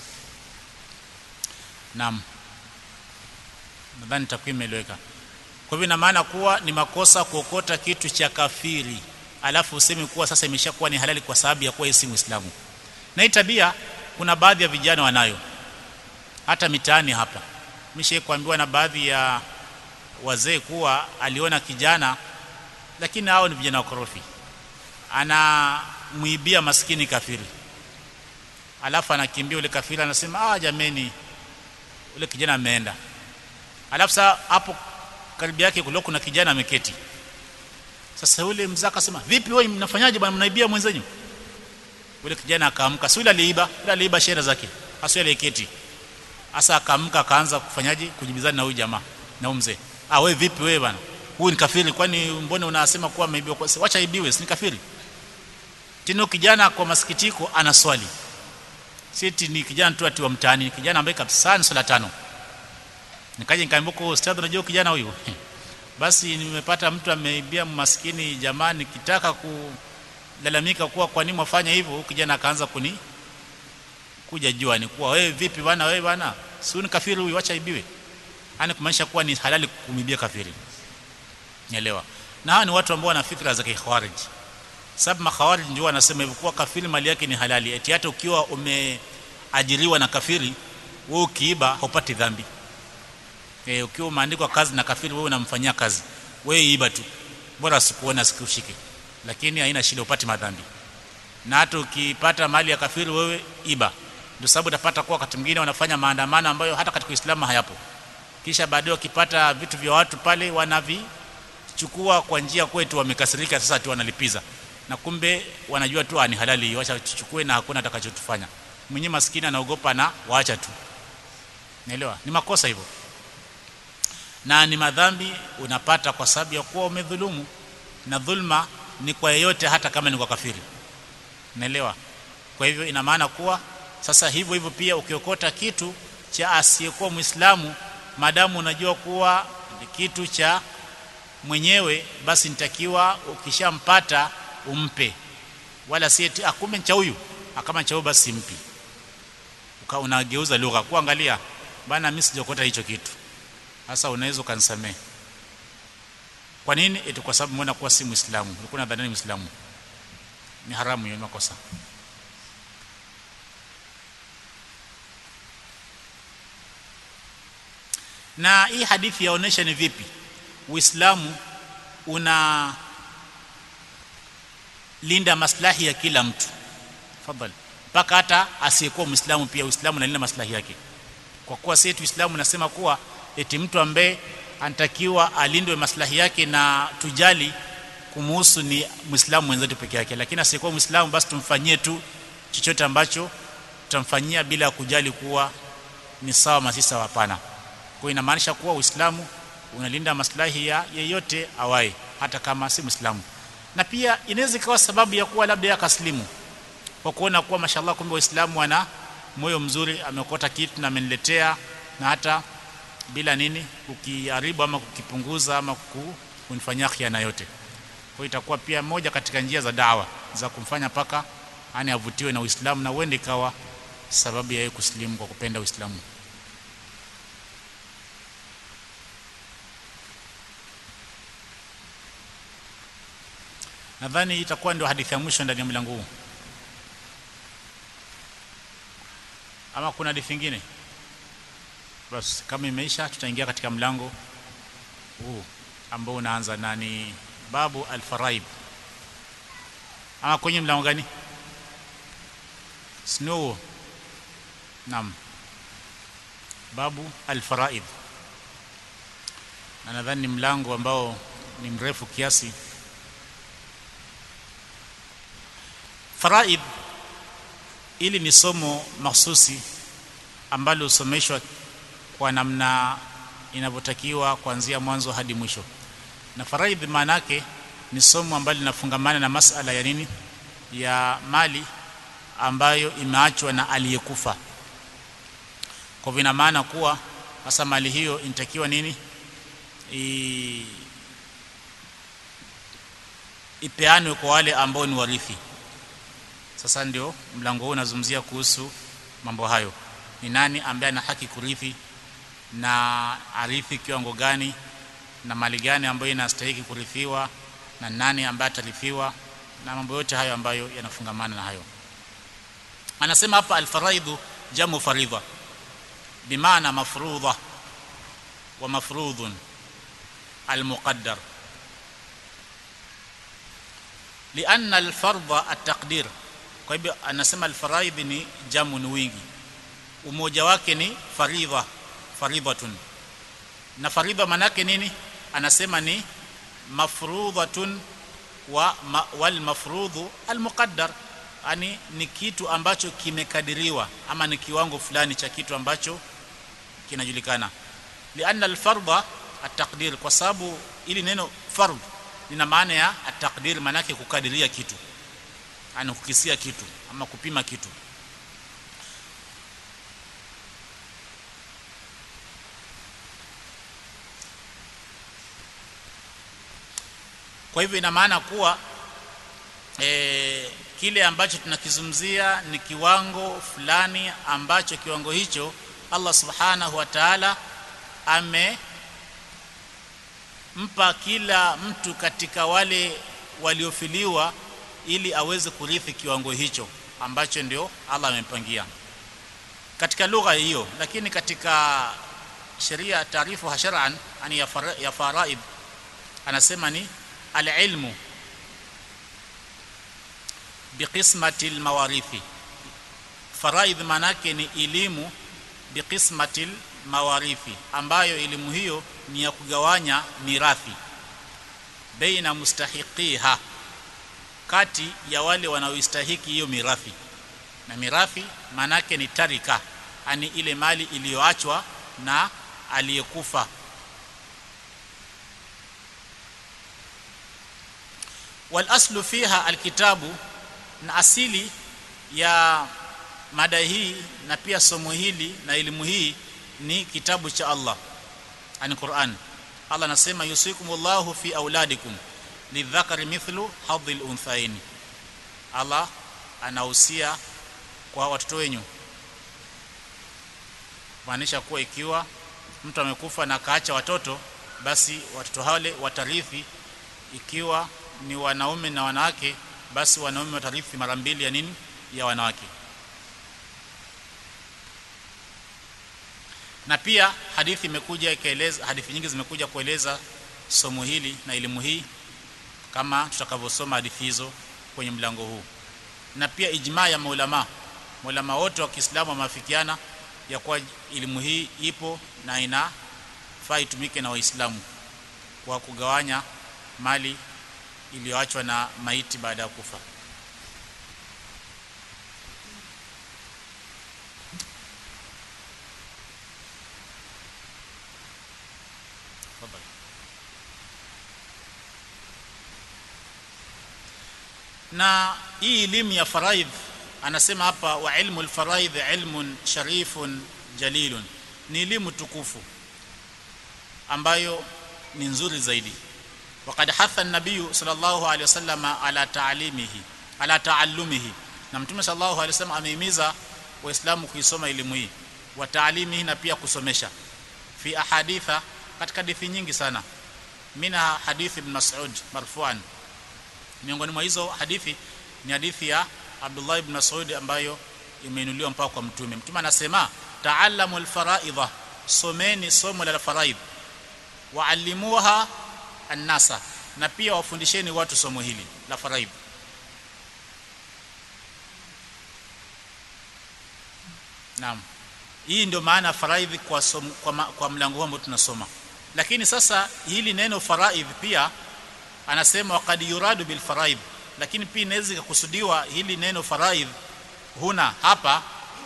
naam nadhani takwimu imeeleweka kwa hivyo ina maana kuwa ni makosa kuokota kitu cha kafiri alafu useme kuwa sasa imeshakuwa ni halali kwa sababu ya kuwa yeye si Muislamu. Na hii tabia kuna baadhi ya vijana wanayo hata mitaani hapa. Mishe kuambiwa na baadhi ya wazee kuwa aliona kijana lakini hao ni vijana wakorofi. Anamuibia maskini kafiri. Alafu anakimbia ule kafiri anasema ah jameni ule kijana ameenda. Alafu sasa hapo karibu yake kulikuwa kuna kijana ameketi. Sasa yule mzee akasema, "Vipi wewe mnafanyaje bwana mnaibia mwenzenyu?" Yule kijana akaamka, si yule aliiba, yule aliiba shera zake. Hasa yule keti. Sasa akaamka akaanza kufanyaje? Kujibizana na huyu jamaa na huyu mzee. "Ah wewe vipi wewe bwana? Huyu ni kafiri kwani mbona unasema kuwa ameibiwa kwa wacha aibiwe, si ni kafiri?" Tino kijana kwa masikitiko ana swali. Siti ni kijana tu ati wa mtaani, kijana ambaye kabisa ni sala tano. Nikaje nikaambia kwa ustadhi, unajua kijana huyu basi nimepata mtu ameibia maskini jamaa nikitaka kulalamika kuwa kwa nini mwafanya hivyo kijana akaanza kuni kuja jua ni kuwa wewe vipi bwana wewe bwana si ni kafiri huyu acha ibiwe yani kumaanisha kuwa ni halali kumibia kafiri nielewa na hawa ni watu ambao wana fikra za kikhawarij sababu makhawarij ndio wanasema hivyo kuwa kafiri mali yake ni halali eti hata ukiwa umeajiriwa na kafiri wewe ukiiba haupati dhambi e, ukiwa umeandikwa kazi na kafiri wewe unamfanyia kazi wewe iba tu bora sikuona sikushike lakini haina shida upate madhambi na hata ukipata mali ya kafiri wewe iba ndio sababu utapata kuwa wakati mwingine wanafanya maandamano ambayo hata katika Uislamu hayapo kisha baadaye wakipata vitu vya watu pale wanavichukua kwa njia kwetu wamekasirika sasa tu wanalipiza na kumbe wanajua tu ni halali wacha tuchukue na hakuna atakachotufanya mwenye maskini anaogopa na waacha tu naelewa ni makosa hivyo na ni madhambi unapata kwa sababu ya kuwa umedhulumu na dhulma ni kwa yeyote hata kama ni kwa kafiri naelewa kwa hivyo ina maana kuwa sasa hivyo hivyo pia ukiokota kitu cha asiyekuwa muislamu madamu unajua kuwa ni kitu cha mwenyewe basi nitakiwa ukishampata umpe wala si eti akumbe cha huyu kama cha huyu basi mpi uka unageuza lugha kuangalia bana mimi sijakota hicho kitu sasa unaweza ukanisamee kwa nini eti kwa sababu mbona kuwa si muislamu ulikuwa nadhani muislamu ni haramu hiyo makosa na hii hadithi yaonesha ni vipi uislamu una linda maslahi ya kila mtu fadhali mpaka hata asiyekuwa muislamu pia uislamu unalinda maslahi yake kwa kuwa sisi uislamu unasema kuwa eti mtu ambaye anatakiwa alindwe maslahi yake na tujali kumuhusu ni muislamu mwenzetu peke yake lakini asiyekuwa muislamu basi tumfanyie tu chochote ambacho tutamfanyia bila kujali kuwa ni sawa masisa hapana kwa inamaanisha kuwa uislamu unalinda maslahi ya yeyote awai hata kama si muislamu na pia inaweza ikawa sababu ya kuwa labda yakaslimu kwa kuona kuwa mashallah kumbe waislamu wana moyo mzuri amekota kitu na ameniletea na hata bila nini kukiharibu ama kukipunguza ama kunifanyia khiana yote kwa itakuwa pia moja katika njia za dawa za kumfanya paka ani avutiwe na Uislamu na uende ikawa sababu ya yeye kusilimu kwa kupenda Uislamu nadhani itakuwa ndio hadithi ya mwisho ndani ya mlango huu ama kuna hadithi nyingine basi kama imeisha tutaingia katika mlango huu ambao unaanza nani babu alfaraib ama kwenye mlango gani snow nam babu alfaraid na nadhani ni mlango ambao ni mrefu kiasi faraid ili ni somo mahsusi ambalo husomeshwa kwa namna inavyotakiwa kuanzia mwanzo hadi mwisho na faraidhi maana yake ni somo ambalo linafungamana na masala ya nini ya mali ambayo imeachwa na aliyekufa kwa vina maana kuwa hasa mali hiyo inatakiwa nini I... ipeanwe kwa wale ambao ni warithi sasa ndio mlango huu unazungumzia kuhusu mambo hayo ni nani ambaye ana haki kurithi na arithi kiwango gani na mali gani ambayo inastahili kurithiwa na nani ambaye atarithiwa na mambo yote hayo ambayo yanafungamana na hayo anasema hapa alfaraidhu jamu faridha bimaana mafrudha wa mafrudhun almuqaddar lianna alfardha ataqdir kwa hivyo anasema alfaraidh ni jamu ni wingi umoja wake ni faridha faridhatun na faridha manake nini anasema ni mafrudhatun wa ma, wal mafrudhu al muqaddar yani ni kitu ambacho kimekadiriwa ama ni kiwango fulani cha kitu ambacho kinajulikana lianna al fardha at-taqdir kwa sababu ili neno fardh lina maana ya at-taqdir manake kukadiria kitu yani kukisia kitu ama kupima kitu kwa hivyo ina maana kuwa e, kile ambacho tunakizungumzia ni kiwango fulani ambacho kiwango hicho Allah subhanahu wa ta'ala amempa kila mtu katika wale waliofiliwa ili aweze kurithi kiwango hicho ambacho ndio Allah amempangia katika lugha hiyo lakini katika sheria taarifu hasharan ani ya, fara, ya faraid anasema ni alilmu biqismati almawarithi faraid manake ni elimu biqismati almawarithi ambayo elimu hiyo ni ya kugawanya mirathi baina mustahiqiha kati ya wale wanaoistahiki hiyo mirathi na mirathi manake ni tarika ani ile mali iliyoachwa na aliyekufa wal aslu fiha alkitabu na asili ya mada hii na pia somo hili na elimu hii ni kitabu cha Allah ani Qur'an Allah anasema yusikumullahu fi auladikum lidhakari mithlu hadhil unthaini Allah anahusia kwa watoto wenyu maanisha kuwa ikiwa mtu amekufa na kaacha watoto basi watoto wale watarithi ikiwa ni wanaume na wanawake basi wanaume watarithi mara mbili ya nini ya wanawake na pia hadithi imekuja ikaeleza hadithi nyingi zimekuja kueleza somo hili na elimu hii kama tutakavyosoma hadithi hizo kwenye mlango huu na pia ijma ya maulama maulama wote wa Kiislamu wameafikiana ya kuwa elimu hii ipo na inafaa itumike na waislamu kwa kugawanya mali iliyoachwa na maiti baada ya kufa na hii elimu ya faraidh anasema hapa wa ilmu alfaraidh ilmun sharifun jalilun ni elimu tukufu ambayo ni nzuri zaidi وقد حث النبي صلى الله عليه وسلم على تعليمه على تعلمه na mtume sallallahu alaihi wasallam amehimiza waislamu kuisoma elimu hii wa taalimihi na pia kusomesha fi ahaditha katika hadithi nyingi sana mina hadithi ibn Mas'ud marfu'an miongoni mwa hizo hadithi ni hadithi ya Abdullah ibn Mas'ud ambayo imeinuliwa mpaka kwa mtume mtume anasema ta'allamu al-fara'idha someni somo la faraidh wa'allimuha an-nasa na pia wafundisheni watu somo hili la faraidh Naam. Hii ndio maana faraidhi kwa, som, kwa, ma, kwa mlango huu ambao tunasoma. Lakini sasa hili neno faraidh pia anasema waqad yuradu bil faraidh, lakini pia inaweza kukusudiwa hili neno faraidh huna hapa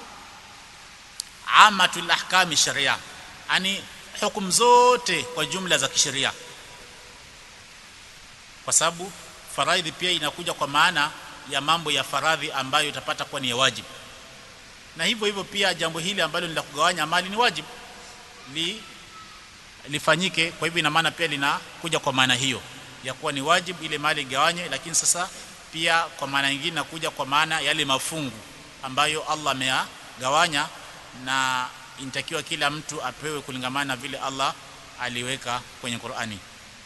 amatul ahkami sharia, yani hukumu zote kwa jumla za kisheria, kwa sababu faraidhi pia inakuja kwa maana ya mambo ya faradhi ambayo utapata kuwa ni ya wajibu na hivyo hivyo pia jambo hili ambalo ni la kugawanya mali ni wajibu li lifanyike kwa hivyo ina maana pia linakuja kwa maana hiyo ya kuwa ni wajibu ile mali igawanywe lakini sasa pia kwa maana nyingine nakuja kwa maana yale mafungu ambayo Allah ameyagawanya na inatakiwa kila mtu apewe kulingamana na vile Allah aliweka kwenye Qur'ani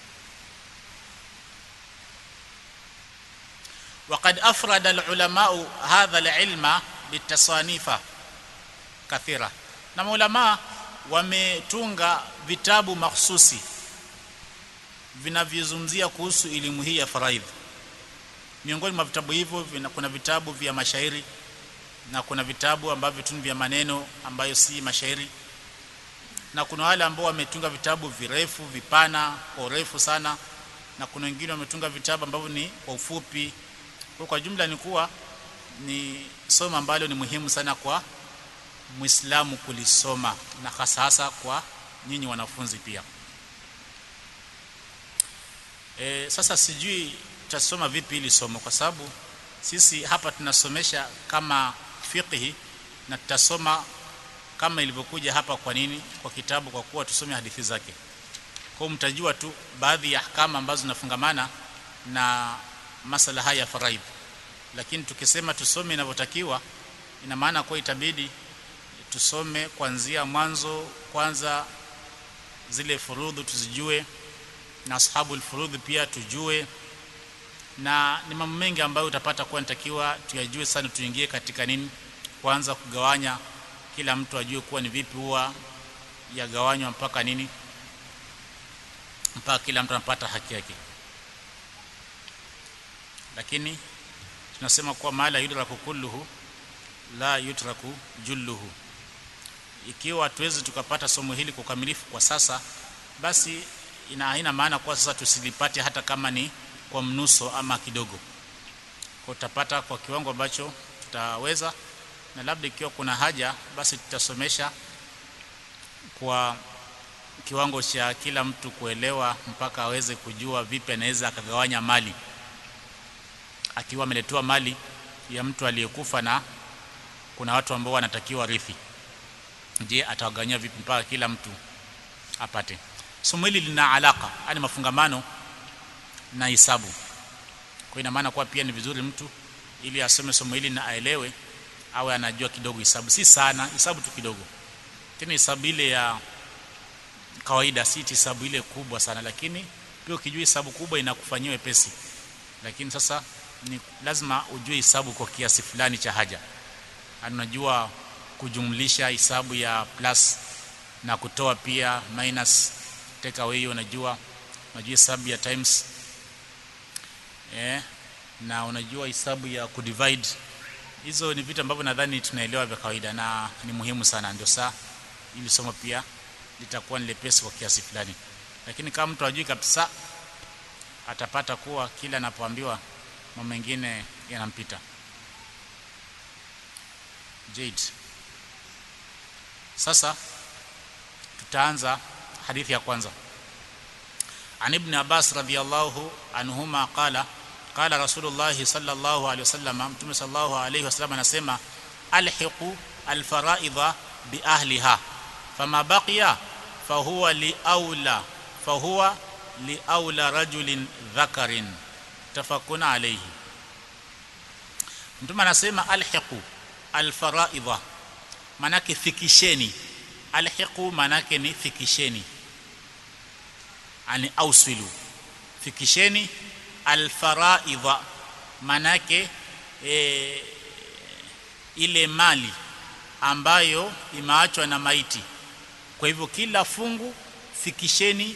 وقد أفرد العلماء هذا العلم bitasanifa kathira na maulama wametunga vitabu mahsusi vinavyozungumzia kuhusu elimu hii ya faraidh miongoni mwa vitabu hivyo kuna vitabu vya mashairi na kuna vitabu ambavyo tu vya maneno ambayo si mashairi na kuna wale ambao wametunga vitabu virefu vipana kwa urefu sana na kuna wengine wametunga vitabu ambavyo ni kwa ufupi kwa, kwa jumla ni kuwa ni somo ambalo ni muhimu sana kwa Muislamu kulisoma na hasa hasa kwa nyinyi wanafunzi pia. E, sasa sijui tutasoma vipi hili somo kwa sababu sisi hapa tunasomesha kama fiqhi na tutasoma kama ilivyokuja hapa kwa nini kwa kitabu kwa kuwa tusome hadithi zake. Kwa mtajua tu baadhi ya ahkama ambazo zinafungamana na masala haya ya faraidh lakini tukisema tusome inavyotakiwa ina maana kwa itabidi tusome kuanzia mwanzo kwanza zile furudhu tuzijue na ashabul furudhi pia tujue na ni mambo mengi ambayo utapata kuwa nitakiwa tuyajue sana tuingie katika nini kwanza kugawanya kila mtu ajue kuwa ni vipi huwa yagawanywa mpaka nini mpaka kila mtu anapata haki yake lakini tunasema kuwa mala yudraku kulluhu la yutraku julluhu ikiwa hatuwezi tukapata somo hili kwa ukamilifu kwa sasa basi ina haina maana kwa sasa tusilipate hata kama ni kwa mnuso ama kidogo kwa tutapata kwa kiwango ambacho tutaweza na labda ikiwa kuna haja basi tutasomesha kwa kiwango cha kila mtu kuelewa mpaka aweze kujua vipi anaweza akagawanya mali akiwa ameletewa mali ya mtu aliyekufa na kuna watu ambao wanatakiwa rithi je atawagawanyia vipi mpaka kila mtu apate somo hili lina alaka yani mafungamano na hisabu kwa ina maana kuwa pia ni vizuri mtu ili asome somo hili na aelewe awe anajua kidogo hisabu si sana hisabu tu kidogo tena hisabu ile ya kawaida si hisabu ile kubwa sana lakini pia ukijua hisabu kubwa inakufanyia wepesi lakini sasa ni lazima ujue hisabu kwa kiasi fulani cha haja unajua kujumlisha hisabu ya plus na kutoa pia minus take away unajua unajua hisabu ya times eh na unajua hisabu ya kudivide hizo ni vitu ambavyo nadhani tunaelewa vya kawaida na ni muhimu sana ndio saa ili somo pia litakuwa ni lepesi kwa kiasi fulani lakini kama mtu ajui kabisa atapata kuwa kila anapoambiwa mambo mengine yanampita Jade sasa tutaanza hadithi ya kwanza عن ابن عباس رضي الله عنهما قال قال رسول الله صلى الله عليه وسلم متى صلى الله عليه وسلم anasema alhiqu alfaraidha biahliha fama baqiya fahuwa liaula fahuwa liaula rajulin dhakarin tafakuna alayhi mtume anasema alhiqu alfaraidha manake fikisheni alhiqu manake ni fikisheni ani auswilu fikisheni alfaraidha manake e, ile mali ambayo imeachwa na maiti kwa hivyo kila fungu fikisheni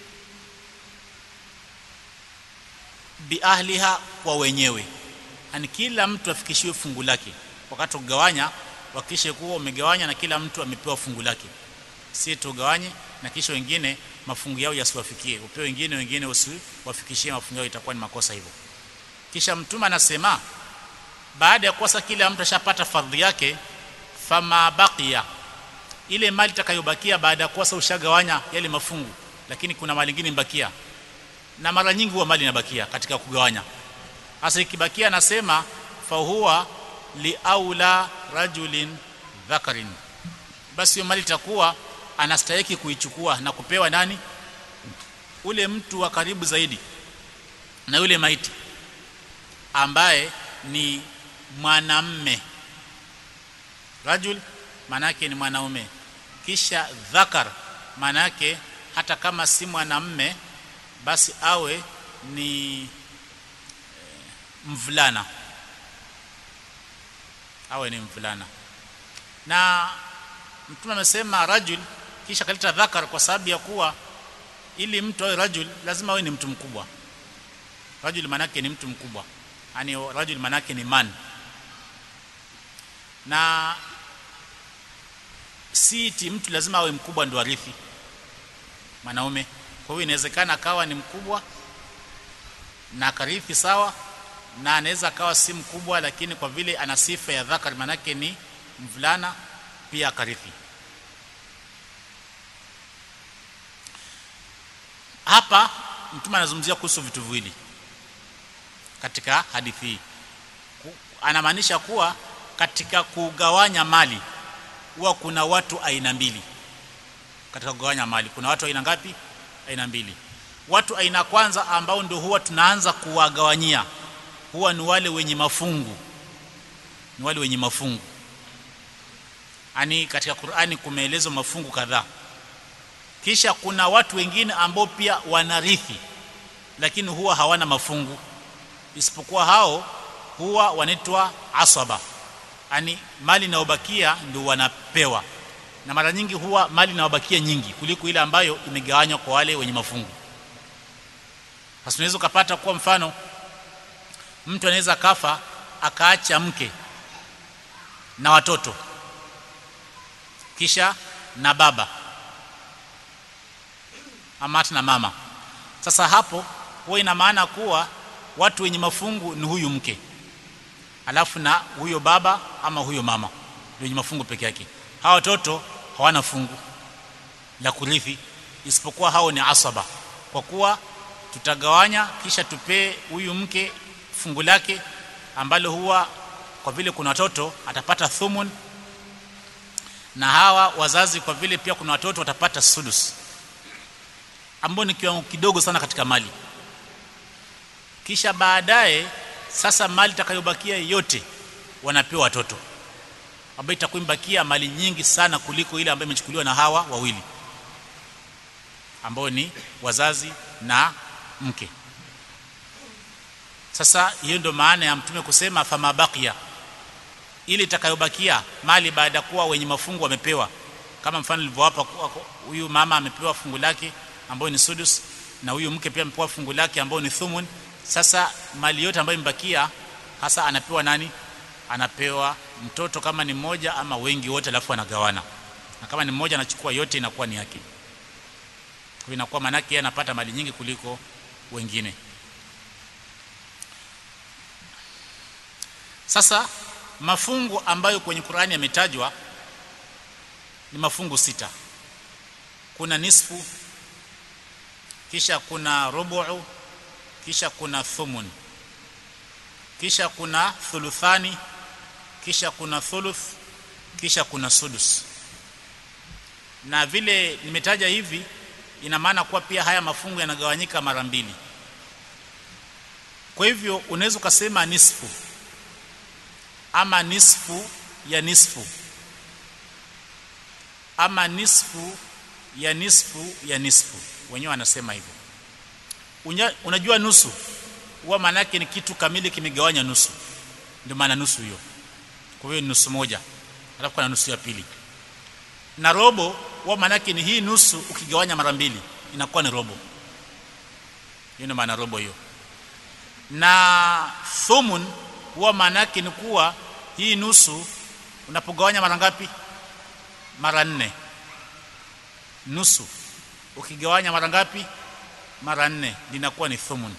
biahliha kwa wenyewe yani kila mtu afikishiwe fungu lake wakati kugawanya wakishe kuwa umegawanya na kila mtu amepewa fungu lake si tugawanye na kisha wengine mafungu yao yasiwafikie upewe wengine wengine usiwafikishie mafungu yao itakuwa ni makosa hivyo kisha mtume anasema baada ya kosa kila mtu ashapata fardhi yake fama baqiya ile mali itakayobakia baada ya kosa ushagawanya yale mafungu lakini kuna mali nyingine mbakia na mara nyingi huwa mali inabakia katika kugawanya hasa ikibakia anasema fahuwa liaula rajulin dhakarin basi hiyo mali itakuwa anastahiki kuichukua na kupewa nani ule mtu wa karibu zaidi na yule maiti ambaye ni mwanamme rajul manake ni mwanaume kisha dhakar manake hata kama si mwanamme basi awe ni e, mvulana awe ni mvulana na mtume amesema rajul kisha kaleta dhakar kwa sababu ya kuwa ili mtu awe rajul lazima awe ni mtu mkubwa rajul manake ni mtu mkubwa yani rajul manake ni man na si eti mtu lazima awe mkubwa ndo arithi mwanaume kwa hiyo inawezekana akawa ni mkubwa na karithi sawa na anaweza akawa si mkubwa lakini kwa vile ana sifa ya dhakar manake ni mvulana pia akarithi hapa mtume anazungumzia kuhusu vitu viwili katika hadithi hii anamaanisha kuwa katika kugawanya mali huwa kuna watu aina mbili katika kugawanya mali kuna watu aina ngapi aina mbili watu aina kwanza ambao ndio huwa tunaanza kuwagawanyia huwa ni wale wenye mafungu ni wale wenye mafungu ani katika Qur'ani kumeelezwa mafungu kadhaa kisha kuna watu wengine ambao pia wanarithi lakini huwa hawana mafungu isipokuwa hao huwa wanaitwa asaba yani mali inayobakia ndio wanapewa na mara nyingi huwa mali inayobakia nyingi kuliko ile ambayo imegawanywa kwa wale wenye mafungu sasa unaweza kupata kwa mfano mtu anaweza kafa akaacha mke na watoto kisha na baba ama hata na mama sasa hapo huwa ina maana kuwa watu wenye mafungu ni huyu mke alafu na huyo baba ama huyo mama ndio wenye mafungu peke yake hawa watoto hawana fungu la kurithi isipokuwa hao ni asaba kwa kuwa tutagawanya kisha tupee huyu mke fungu lake ambalo huwa kwa vile kuna watoto atapata thumun na hawa wazazi kwa vile pia kuna watoto watapata sudus ambao ni kiwango kidogo sana katika mali kisha baadaye sasa mali itakayobakia yote wanapewa watoto ambayo itakuwa imebakia mali nyingi sana kuliko ile ambayo imechukuliwa na hawa wawili ambao ni wazazi na mke sasa hiyo ndio maana ya mtume kusema fama bakia ili itakayobakia mali baada kuwa wenye mafungu wamepewa kama mfano nilivyowapa huyu mama amepewa fungu lake ambayo ni sudus na huyu mke pia amepewa fungu lake ambayo ni thumun sasa mali yote ambayo imebakia hasa anapewa nani anapewa mtoto kama ni mmoja ama wengi wote alafu anagawana na kama ni mmoja anachukua yote inakuwa ni yake kwa inakuwa manake yeye anapata mali nyingi kuliko wengine sasa mafungu ambayo kwenye Qur'ani yametajwa ni mafungu sita kuna nisfu kisha kuna rubu'u kisha kuna thumun kisha kuna thuluthani kisha kuna thuluth kisha kuna sudus na vile nimetaja hivi ina maana kuwa pia haya mafungu yanagawanyika mara mbili kwa hivyo unaweza ukasema nisfu ama nisfu ya nisfu ama nisfu ya nisfu ya nisfu wenyewe wanasema hivyo unajua nusu huwa maana yake ni kitu kamili kimegawanya nusu ndio maana nusu hiyo kwa hiyo ni nusu moja alafu kuna nusu ya pili na robo huwa maana yake ni hii nusu ukigawanya mara mbili inakuwa ni robo hiyo ndio maana robo hiyo na thumun huwa maana yake ni kuwa hii nusu unapogawanya mara ngapi mara nne nusu ukigawanya mara ngapi mara nne linakuwa ni thumun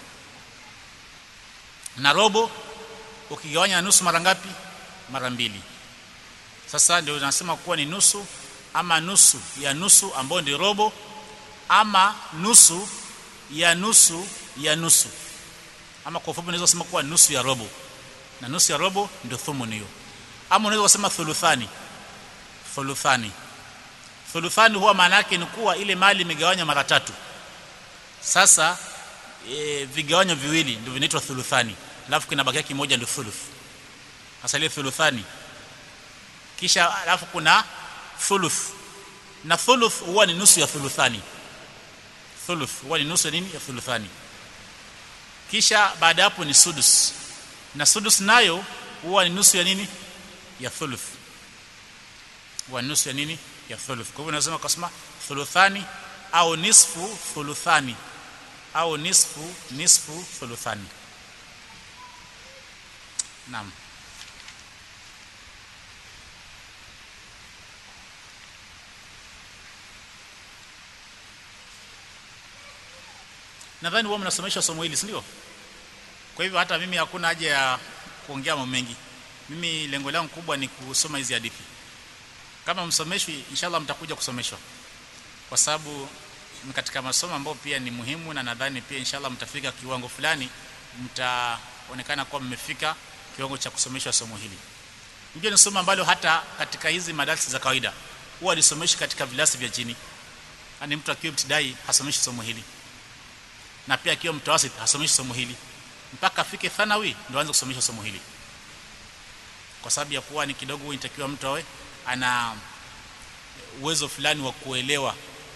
na robo ukigawanya nusu mara ngapi mara mbili sasa ndio tunasema kuwa ni nusu ama nusu ya nusu ambayo ndio robo ama nusu ya nusu ya nusu ama kwa ufupi unaweza kusema kuwa nusu ya robo na nusu ya robo ndio thumun hiyo ama unaweza kusema thuluthani thuluthani thuluthani huwa maana yake ni kuwa ile mali imegawanywa mara tatu sasa e, vigawanyo viwili ndio vinaitwa thuluthani alafu kinabakia kimoja ndio thuluth hasa ile thuluthani kisha alafu kuna thuluth na thuluth huwa ni nusu ya thuluthani thuluth huwa ni nusu ya nini ya thuluthani kisha baada hapo ni sudus na sudus nayo huwa ni nusu ya nini ya thuluth huwa ni nusu ya nini ya thuluth kwa hivyo unasema kusema thuluthani au nisfu thuluthani au nisfu nisfu thuluthani naam nadhani wao mnasomeshwa somo hili si ndio kwa hivyo hata mimi hakuna haja ya kuongea mambo mengi mimi lengo langu kubwa ni kusoma hizi hadithi kama msomeshwi inshallah mtakuja kusomeshwa kwa sababu ni katika masomo ambayo pia ni muhimu na nadhani pia inshallah mtafika kiwango fulani mtaonekana kuwa mmefika kiwango cha kusomeshwa somo hili ndio ni somo ambalo hata katika hizi madarasa za kawaida huwa alisomeshi katika vilasi vya chini yani mtu akiwa mtidai hasomeshi somo hili na pia akiwa mtawasit hasomeshi somo hili mpaka afike thanawi ndio aanze kusomesha somo hili kwa sababu ya kuwa ni kidogo inatakiwa mtu awe ana uwezo fulani wa kuelewa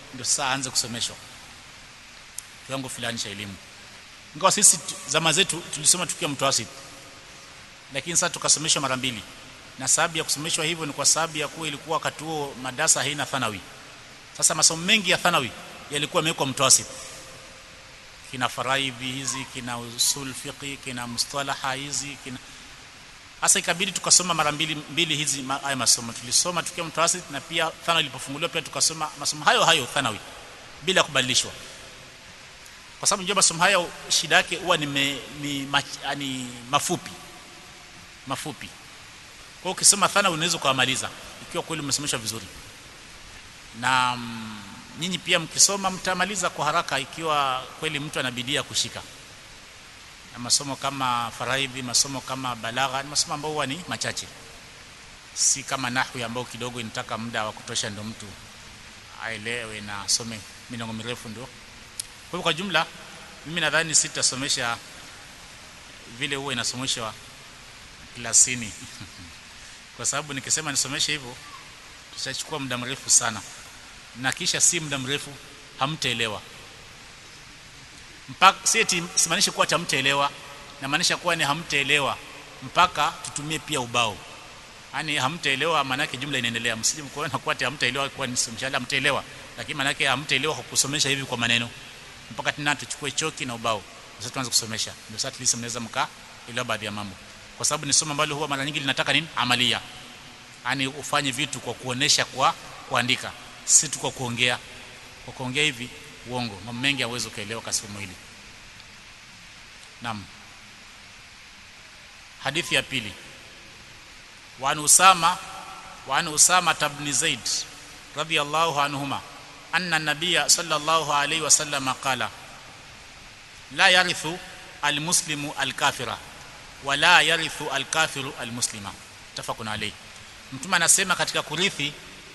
ndio sasa aanze kusomeshwa kiwango fulani cha elimu ingawa sisi zama zetu tulisoma tukiwa mtawassit lakini sasa tukasomeshwa mara mbili na sababu ya kusomeshwa hivyo ni kwa sababu ya kuwa ilikuwa wakati huo madarasa haina thanawi sasa masomo mengi ya thanawi yalikuwa yamewekwa mtawassit kina faraidhi hizi kina usul fiqi kina mustalaha hizi kina hasa ikabidi tukasoma mara mbili mbili hizi haya masomo tulisoma tukiwa mtawassit na pia thanawi ilipofunguliwa pia tukasoma masomo hayo hayo thanawi bila kubadilishwa kwa sababu njoo masomo hayo shida yake huwa ni, me, ni, mach, ni mafupi mafupi kwa hiyo ukisoma thanawi unaweza kuamaliza ikiwa kweli umesomeshwa vizuri na mm, nyinyi pia mkisoma mtamaliza kwa haraka ikiwa kweli mtu anabidia kushika na masomo kama faraidhi masomo kama balagha ni masomo ambayo huwa ni machache si kama nahwi ambao kidogo inataka muda wa kutosha ndio mtu aelewe na asome minongo mirefu ndio kwa hivyo kwa jumla mimi nadhani sitasomesha vile huwa inasomeshwa klasini kwa sababu nikisema nisomeshe hivyo tutachukua muda mrefu sana na kisha si muda mrefu hamtaelewa mpaka si simaanishi kuwa hamtaelewa namaanisha kuwa ni hamtaelewa mpaka tutumie pia ubao yani hamtaelewa maana yake jumla inaendelea msije mkoona kuwa hamtaelewa kwa ni mshale hamtaelewa lakini maana yake hamtaelewa kwa kusomesha hivi kwa maneno mpaka tena tuchukue choki na ubao sasa tuanze kusomesha ndio sasa tulisi mnaweza mkaa elewa baadhi ya mambo kwa sababu ni somo ambalo huwa mara nyingi linataka nini amalia yani ufanye vitu kwa kuonesha kwa kuandika si tu kwa kuongea kwa kuongea hivi uongo mambo mengi hauwezi kuelewa kwa somo hili naam hadithi ya pili wa usama wa usama ibn zaid radiyallahu anhuma anna nabiyya sallallahu alayhi wasallam qala la yarithu almuslimu alkafira wala yarithu alkafiru almuslima tafakun alayhi mtume anasema katika kurithi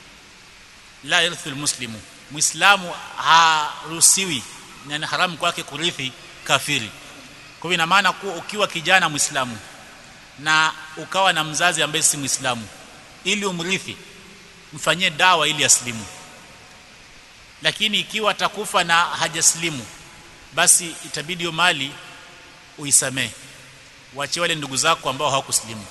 la yarithu almuslimu muislamu haruhusiwi na ni haramu kwake kurithi kafiri kwa hivyo ina maana kuwa ukiwa kijana muislamu na ukawa na mzazi ambaye si muislamu ili umrithi mfanyie dawa ili aslimu lakini ikiwa atakufa na hajaslimu basi itabidi hiyo mali uisamee waachie wale ndugu zako ambao hawakuslimu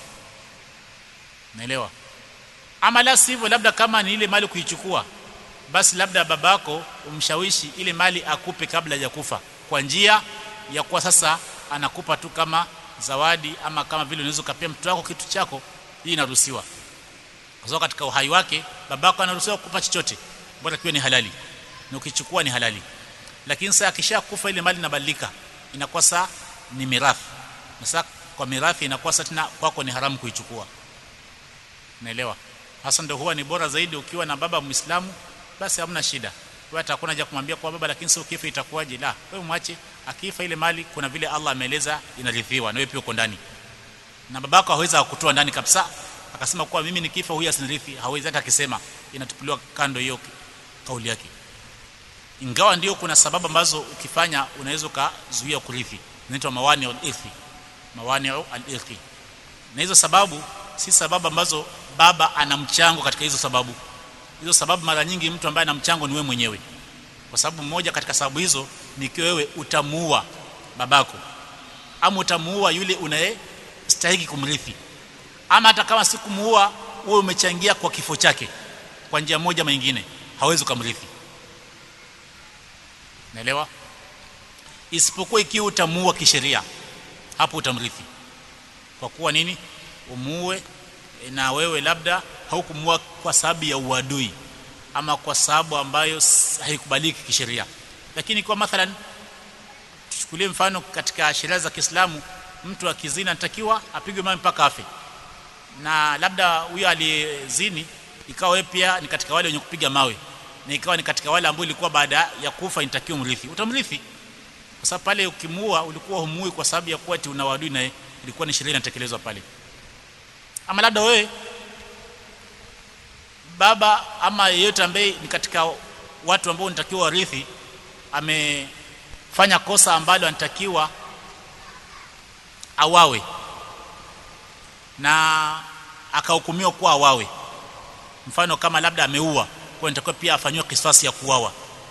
naelewa ama la sivyo labda kama ni ile mali kuichukua basi labda babako umshawishi ile mali akupe kabla ya kufa kwa njia ya kuwa sasa anakupa tu kama zawadi ama kama vile unaweza kupea mtoto wako kitu chako hii inaruhusiwa kwa sababu katika uhai wake babako anaruhusiwa kukupa chochote bora kiwe ni halali na ukichukua ni halali lakini sasa akishakufa ile mali inabadilika inakuwa saa ni mirathi na sasa kwa mirathi inakuwa sasa tena kwako ni haramu kuichukua naelewa hasa ndio huwa ni bora zaidi ukiwa na baba muislamu basi hamna shida wewe atakuwa haja kumwambia kwa baba lakini sio kifa itakuwaje la wewe mwache akifa ile mali kuna vile Allah ameeleza inarithiwa na wewe pia uko ndani na babako hawezi kukutoa ndani kabisa akasema kuwa mimi nikifa huyu asinirithi hawezi hata akisema inatupuliwa kando hiyo kauli yake ingawa ndio kuna sababu ambazo ukifanya unaweza kuzuia kurithi inaitwa mawani al-irthi mawani al-irthi na hizo sababu si sababu ambazo baba ana mchango katika hizo sababu hizo sababu mara nyingi mtu ambaye ana mchango ni wewe mwenyewe kwa sababu mmoja katika sababu hizo ni ikiwa wewe utamuua babako ama utamuua yule unayestahili kumrithi ama hata kama si kumuua wewe umechangia kwa kifo chake kwa njia moja ama nyingine hawezi kumrithi naelewa isipokuwa ikiwa utamuua kisheria hapo utamrithi kwa kuwa nini umuue na wewe labda haukumuua kwa sababu ya uadui ama kwa sababu ambayo haikubaliki kisheria lakini kwa mathalan tuchukulie mfano katika sheria za Kiislamu mtu akizini anatakiwa apigwe mawe mpaka afe na labda huyo aliyezini ikawa wewe pia ni katika wale wenye kupiga mawe na ikawa ni katika wale ambao ilikuwa baada ya kufa inatakiwa mrithi utamrithi kwa sababu pale ukimuua ulikuwa humui kwa sababu ya kuwa ati una wadui naye ilikuwa ni sheria inatekelezwa pale ama labda wewe baba ama yeyote ambaye ni katika watu ambao unatakiwa warithi amefanya kosa ambalo anatakiwa awawe na akahukumiwa kuwa awawe mfano kama labda ameua kwa nitakuwa pia afanywe kisasi ya kuuawa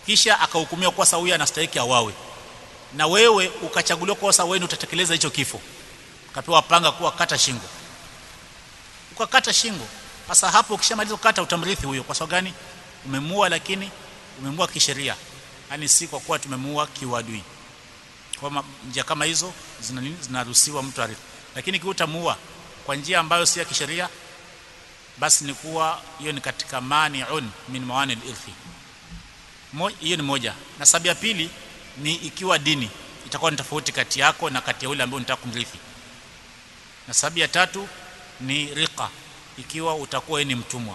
kisha akahukumiwa kwa sababu huyu anastahili awawe na wewe ukachaguliwa kwa sababu wewe utatekeleza hicho kifo ukapewa panga kuwa kata shingo ukakata shingo sasa hapo ukishamaliza kukata utamrithi huyo kwa sababu gani umemua lakini umemua kisheria yani si kwa kuwa tumemua kiwadui kwa njia kama hizo zina nini zinaruhusiwa mtu arithi lakini kiutamua kwa njia ambayo si ya kisheria basi ni kuwa hiyo ni katika mani'un min mawani al-irthi hiyo ni moja na sababu ya pili ni ikiwa dini itakuwa ni tofauti kati yako na kati ya yule ambaye unataka kumrithi na sababu ya tatu ni riqa ikiwa utakuwa ni mtumwa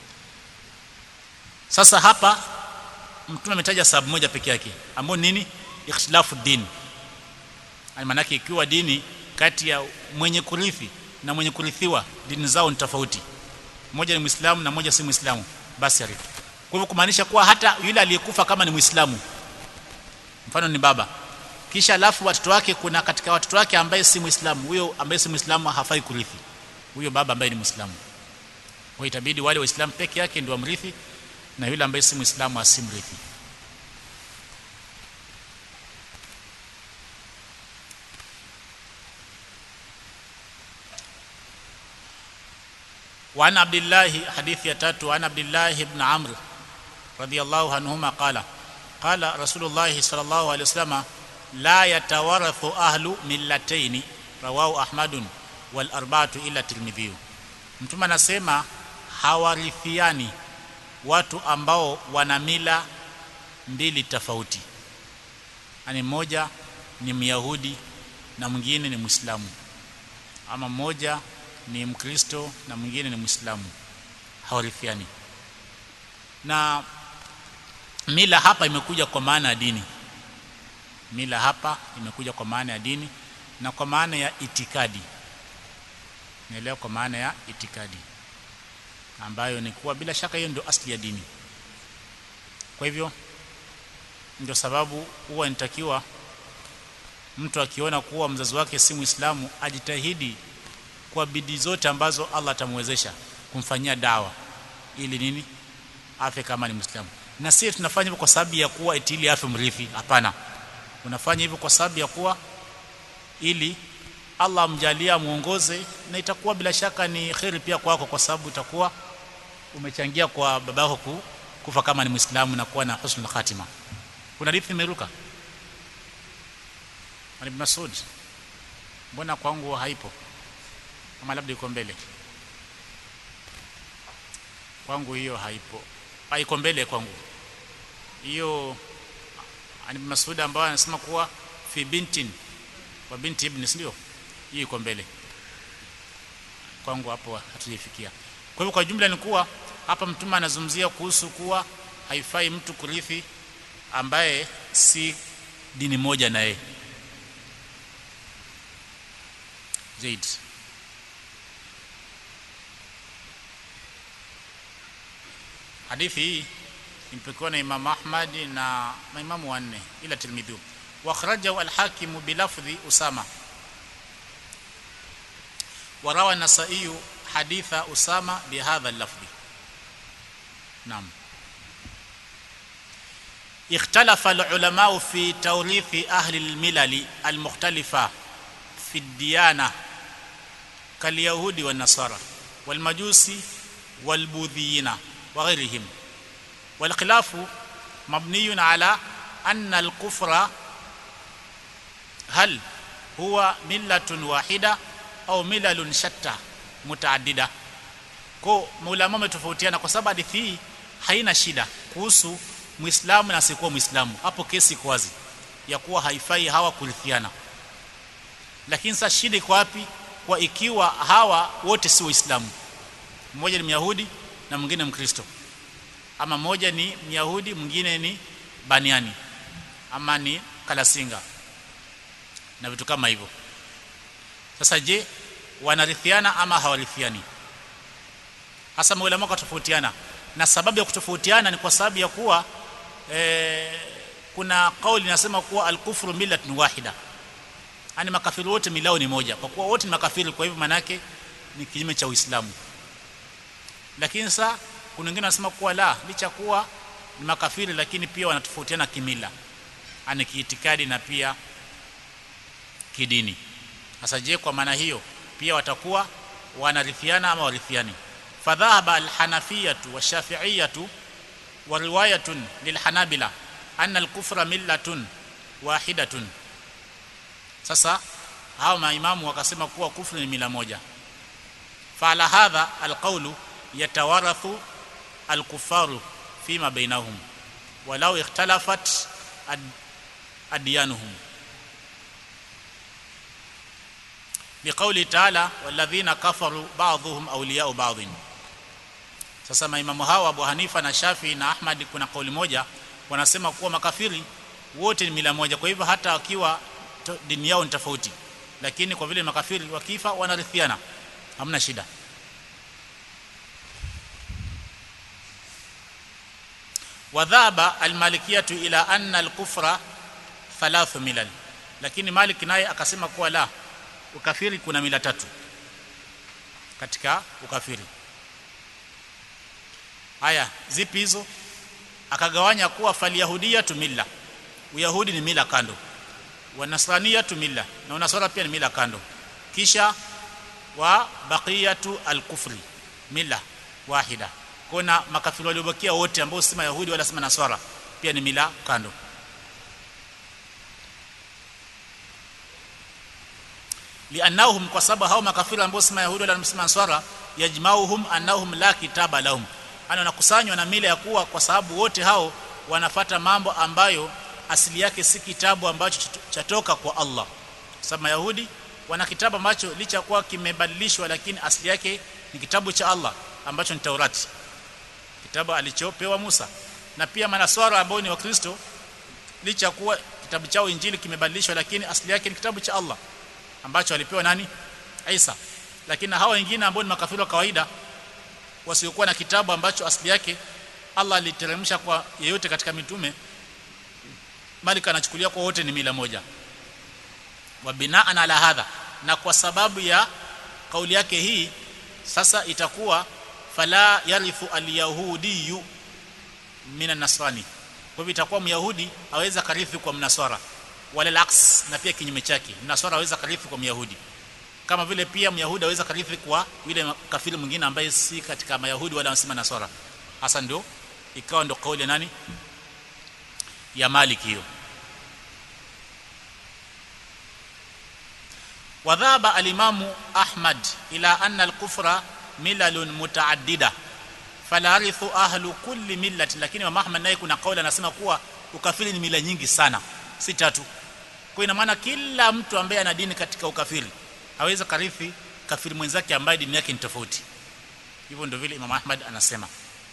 sasa hapa mtume ametaja sababu moja peke yake ambayo nini ikhtilafu din maana yake ikiwa dini kati ya mwenye kurithi na mwenye kurithiwa dini zao ni tofauti mmoja ni muislamu na mmoja si muislamu basi arithi kwa hivyo kumaanisha kuwa hata yule aliyekufa kama ni muislamu mfano ni baba kisha alafu watoto wake kuna katika watoto wake ambaye si muislamu huyo ambaye si muislamu hafai kurithi huyo baba ambaye ni muislamu kwa itabidi wale waislamu peke yake ndio wamrithi na yule ambaye si muislamu asimrithi وعن عبد الله حديث يتاتو عن عبد الله بن عمرو رضي الله عنهما قال قال رسول الله صلى الله عليه وسلم لا يتورث أهل ملتين رواه أحمد والأربعة إلا الترمذي mtume anasema hawarithiani watu ambao wana mila mbili tofauti yani mmoja ni myahudi na mwingine ni muislamu ama mmoja ni mkristo na mwingine ni muislamu hawarithiani na mila hapa imekuja kwa maana ya dini mila hapa imekuja kwa maana ya dini na kwa maana ya itikadi naelewa kwa maana ya itikadi ambayo ni kuwa bila shaka hiyo ndio asili ya dini kwa hivyo ndio sababu huwa inatakiwa mtu akiona kuwa mzazi wake si muislamu ajitahidi kwa bidii zote ambazo Allah atamwezesha kumfanyia dawa ili nini afe kama ni muislamu na sisi tunafanya hivyo kwa sababu ya kuwa itili afe mrithi hapana unafanya hivyo kwa sababu ya kuwa ili Allah amjalia muongoze na itakuwa bila shaka ni kheri pia kwako kwa sababu utakuwa umechangia kwa babako kufa kama ni muislamu na kuwa na husnul khatima kuna hadithi imeruka Ibn Masud mbona kwangu haipo kama labda iko mbele kwangu hiyo haipo haiko mbele kwangu hiyo ani Masud ambaye anasema kuwa fi bintin wa binti ibn ndio hiyo iko mbele kwangu hapo hatujafikia kwa hivyo kwa jumla ni kuwa hapa mtume anazungumzia kuhusu kuwa haifai mtu kurithi ambaye si dini moja na yeye zaid hadithi hii imepokewa na Imam Ahmad na maimamu wanne ila Tirmidhi wa akhrajahu al-Hakim bilafdhi Usama wa rawa an-Nasa'i haditha Usama bihadha al-lafdhi Naam اختلف العلماء في توريث أهل الملل المختلفة في الديانة كاليهود والنصارى والمجوس والبوذيين وغيرهم والخلاف مبني على أن الكفر هل هو ملة واحدة أو ملل شتى متعددة ko maulama wametofautiana kwa sababu hadithi hii haina shida kuhusu muislamu na asiyekuwa muislamu hapo kesi iko wazi ya kuwa haifai hawa kurithiana lakini sasa shida iko wapi kwa ikiwa hawa wote si waislamu mmoja ni myahudi na mwingine mkristo ama mmoja ni myahudi mwingine ni baniani ama ni kalasinga na vitu kama hivyo sasa je wanarithiana ama hawarithiani hasa maulama tofautiana na sababu ya kutofautiana ni kwa sababu ya kuwa e, kuna kauli inasema kuwa al-kufru millatun wahida yani makafiri wote milao ni moja kwa kuwa wote ni makafiri kwa hivyo manake ni kinyume cha Uislamu lakini sasa kuna wengine wanasema kuwa la licha kuwa ni makafiri lakini pia wanatofautiana kimila ani kiitikadi na pia kidini sasa je kwa maana hiyo pia watakuwa wanarithiana ama warithiani fadhahaba alhanafiyatu washafi'iyatu wa riwayatun lilhanabila anna alkufra millatun wahidatun sasa hao maimamu wakasema kuwa kufru ni mila moja fala hadha alqawlu yatawarathu alkufaru fima bainahum walau ikhtalafat ad adyanuhum liqauli taala walladhina kafaru ba'dhuhum awliya'u ba'dhin sasa maimamu hawa Abu Hanifa na Shafi na Ahmad kuna kauli moja wanasema kuwa makafiri wote ni mila moja kwa hivyo hata wakiwa dini yao ni tofauti lakini kwa vile makafiri wakifa wanarithiana hamna shida wadhaba almalikiyatu ila anna alkufra thalathu milal lakini Malik naye akasema kuwa la ukafiri kuna mila tatu katika ukafiri haya zipi hizo akagawanya kuwa falyahudia tu milla uyahudi ni mila kando wanasrania tu milla na unasara pia ni mila kando kisha wa baqiyatu alkufri mila wahida kuna makafiri waliobakia wote ambao si mayahudi wala si nasara pia ni mila kando liannahum kwa sababu hao makafiri ambao si mayahudi wala si nasara yajmauhum annahum la kitaba lahum ana wanakusanywa na mila ya kuwa kwa sababu wote hao wanafata mambo ambayo asili yake si kitabu ambacho chatoka kwa Allah sababu mayahudi wana kitabu ambacho licha kuwa kimebadilishwa lakini asili yake ni kitabu cha Allah ambacho ni Taurati kitabu alichopewa Musa na pia manaswara ambao ni wakristo licha kuwa kitabu chao injili kimebadilishwa lakini asili yake ni kitabu cha Allah ambacho alipewa nani Isa lakini hawa wengine ambao ni makafiri wa kawaida wasiokuwa na kitabu ambacho asili yake Allah aliteremsha kwa yeyote katika mitume bali kanachukulia kwa wote ni mila moja wa binaan ala hadha na kwa sababu ya kauli yake hii sasa itakuwa fala yarithu alyahudiyu min nasrani kwa hivyo itakuwa myahudi aweza karithi kwa mnaswara wala laks na pia kinyume chake mnaswara aweza karithi kwa myahudi kama vile pia myahudi aweza karithi kwa yule kafiri mwingine ambaye si katika mayahudi wala wasema naswara hasa ndio ikawa ndio kauli ya nani ya Malik hiyo wadhaba alimamu Ahmad ila anna al-kufra milalun mutaaddida fala arithu ahlu kulli millati lakini wa Ahmad naye kuna kauli anasema kuwa ukafiri ni mila nyingi sana si tatu kwa ina maana kila mtu ambaye ana dini katika ukafiri hawezi karithi kafiri mwenzake ambaye dini yake ni tofauti hivyo ndio vile Imam Ahmad anasema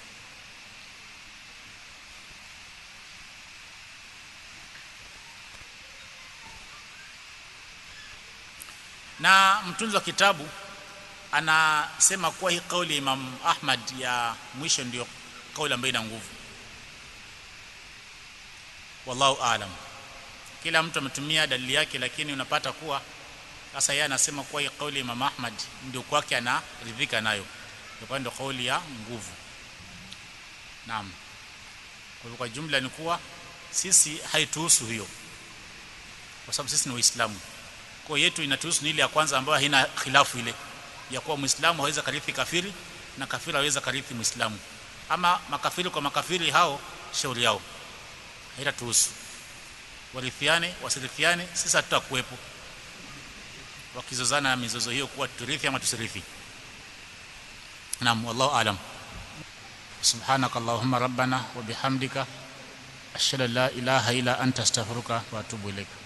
na mtunzi wa kitabu anasema kuwa hii kauli ya Imam Ahmad ya mwisho ndio kauli ambayo ina nguvu wallahu aalam kila mtu ametumia dalili yake lakini unapata kuwa sasa yeye anasema kuwa hii kauli ya Imam Ahmad ndio kwake anaridhika nayo kwa ndio kauli ya nguvu naam kwa hivyo kwa jumla ni kuwa sisi haituhusu hiyo kwa sababu sisi ni waislamu kwa yetu inatuhusu ni ile ya kwanza ambayo haina khilafu ile ya kuwa muislamu haweza karithi kafiri na kafiri haweza karithi muislamu ama makafiri kwa makafiri hao shauri yao haitatuhusu warithiane wasirithiane sisi hatutakuwepo wakizozana na mizozo hiyo kuwa turithi ama tusirithi naam wallahu alam subhanaka allahumma rabbana wa bihamdika ashhadu an la ilaha illa anta astaghfiruka wa atubu ilaika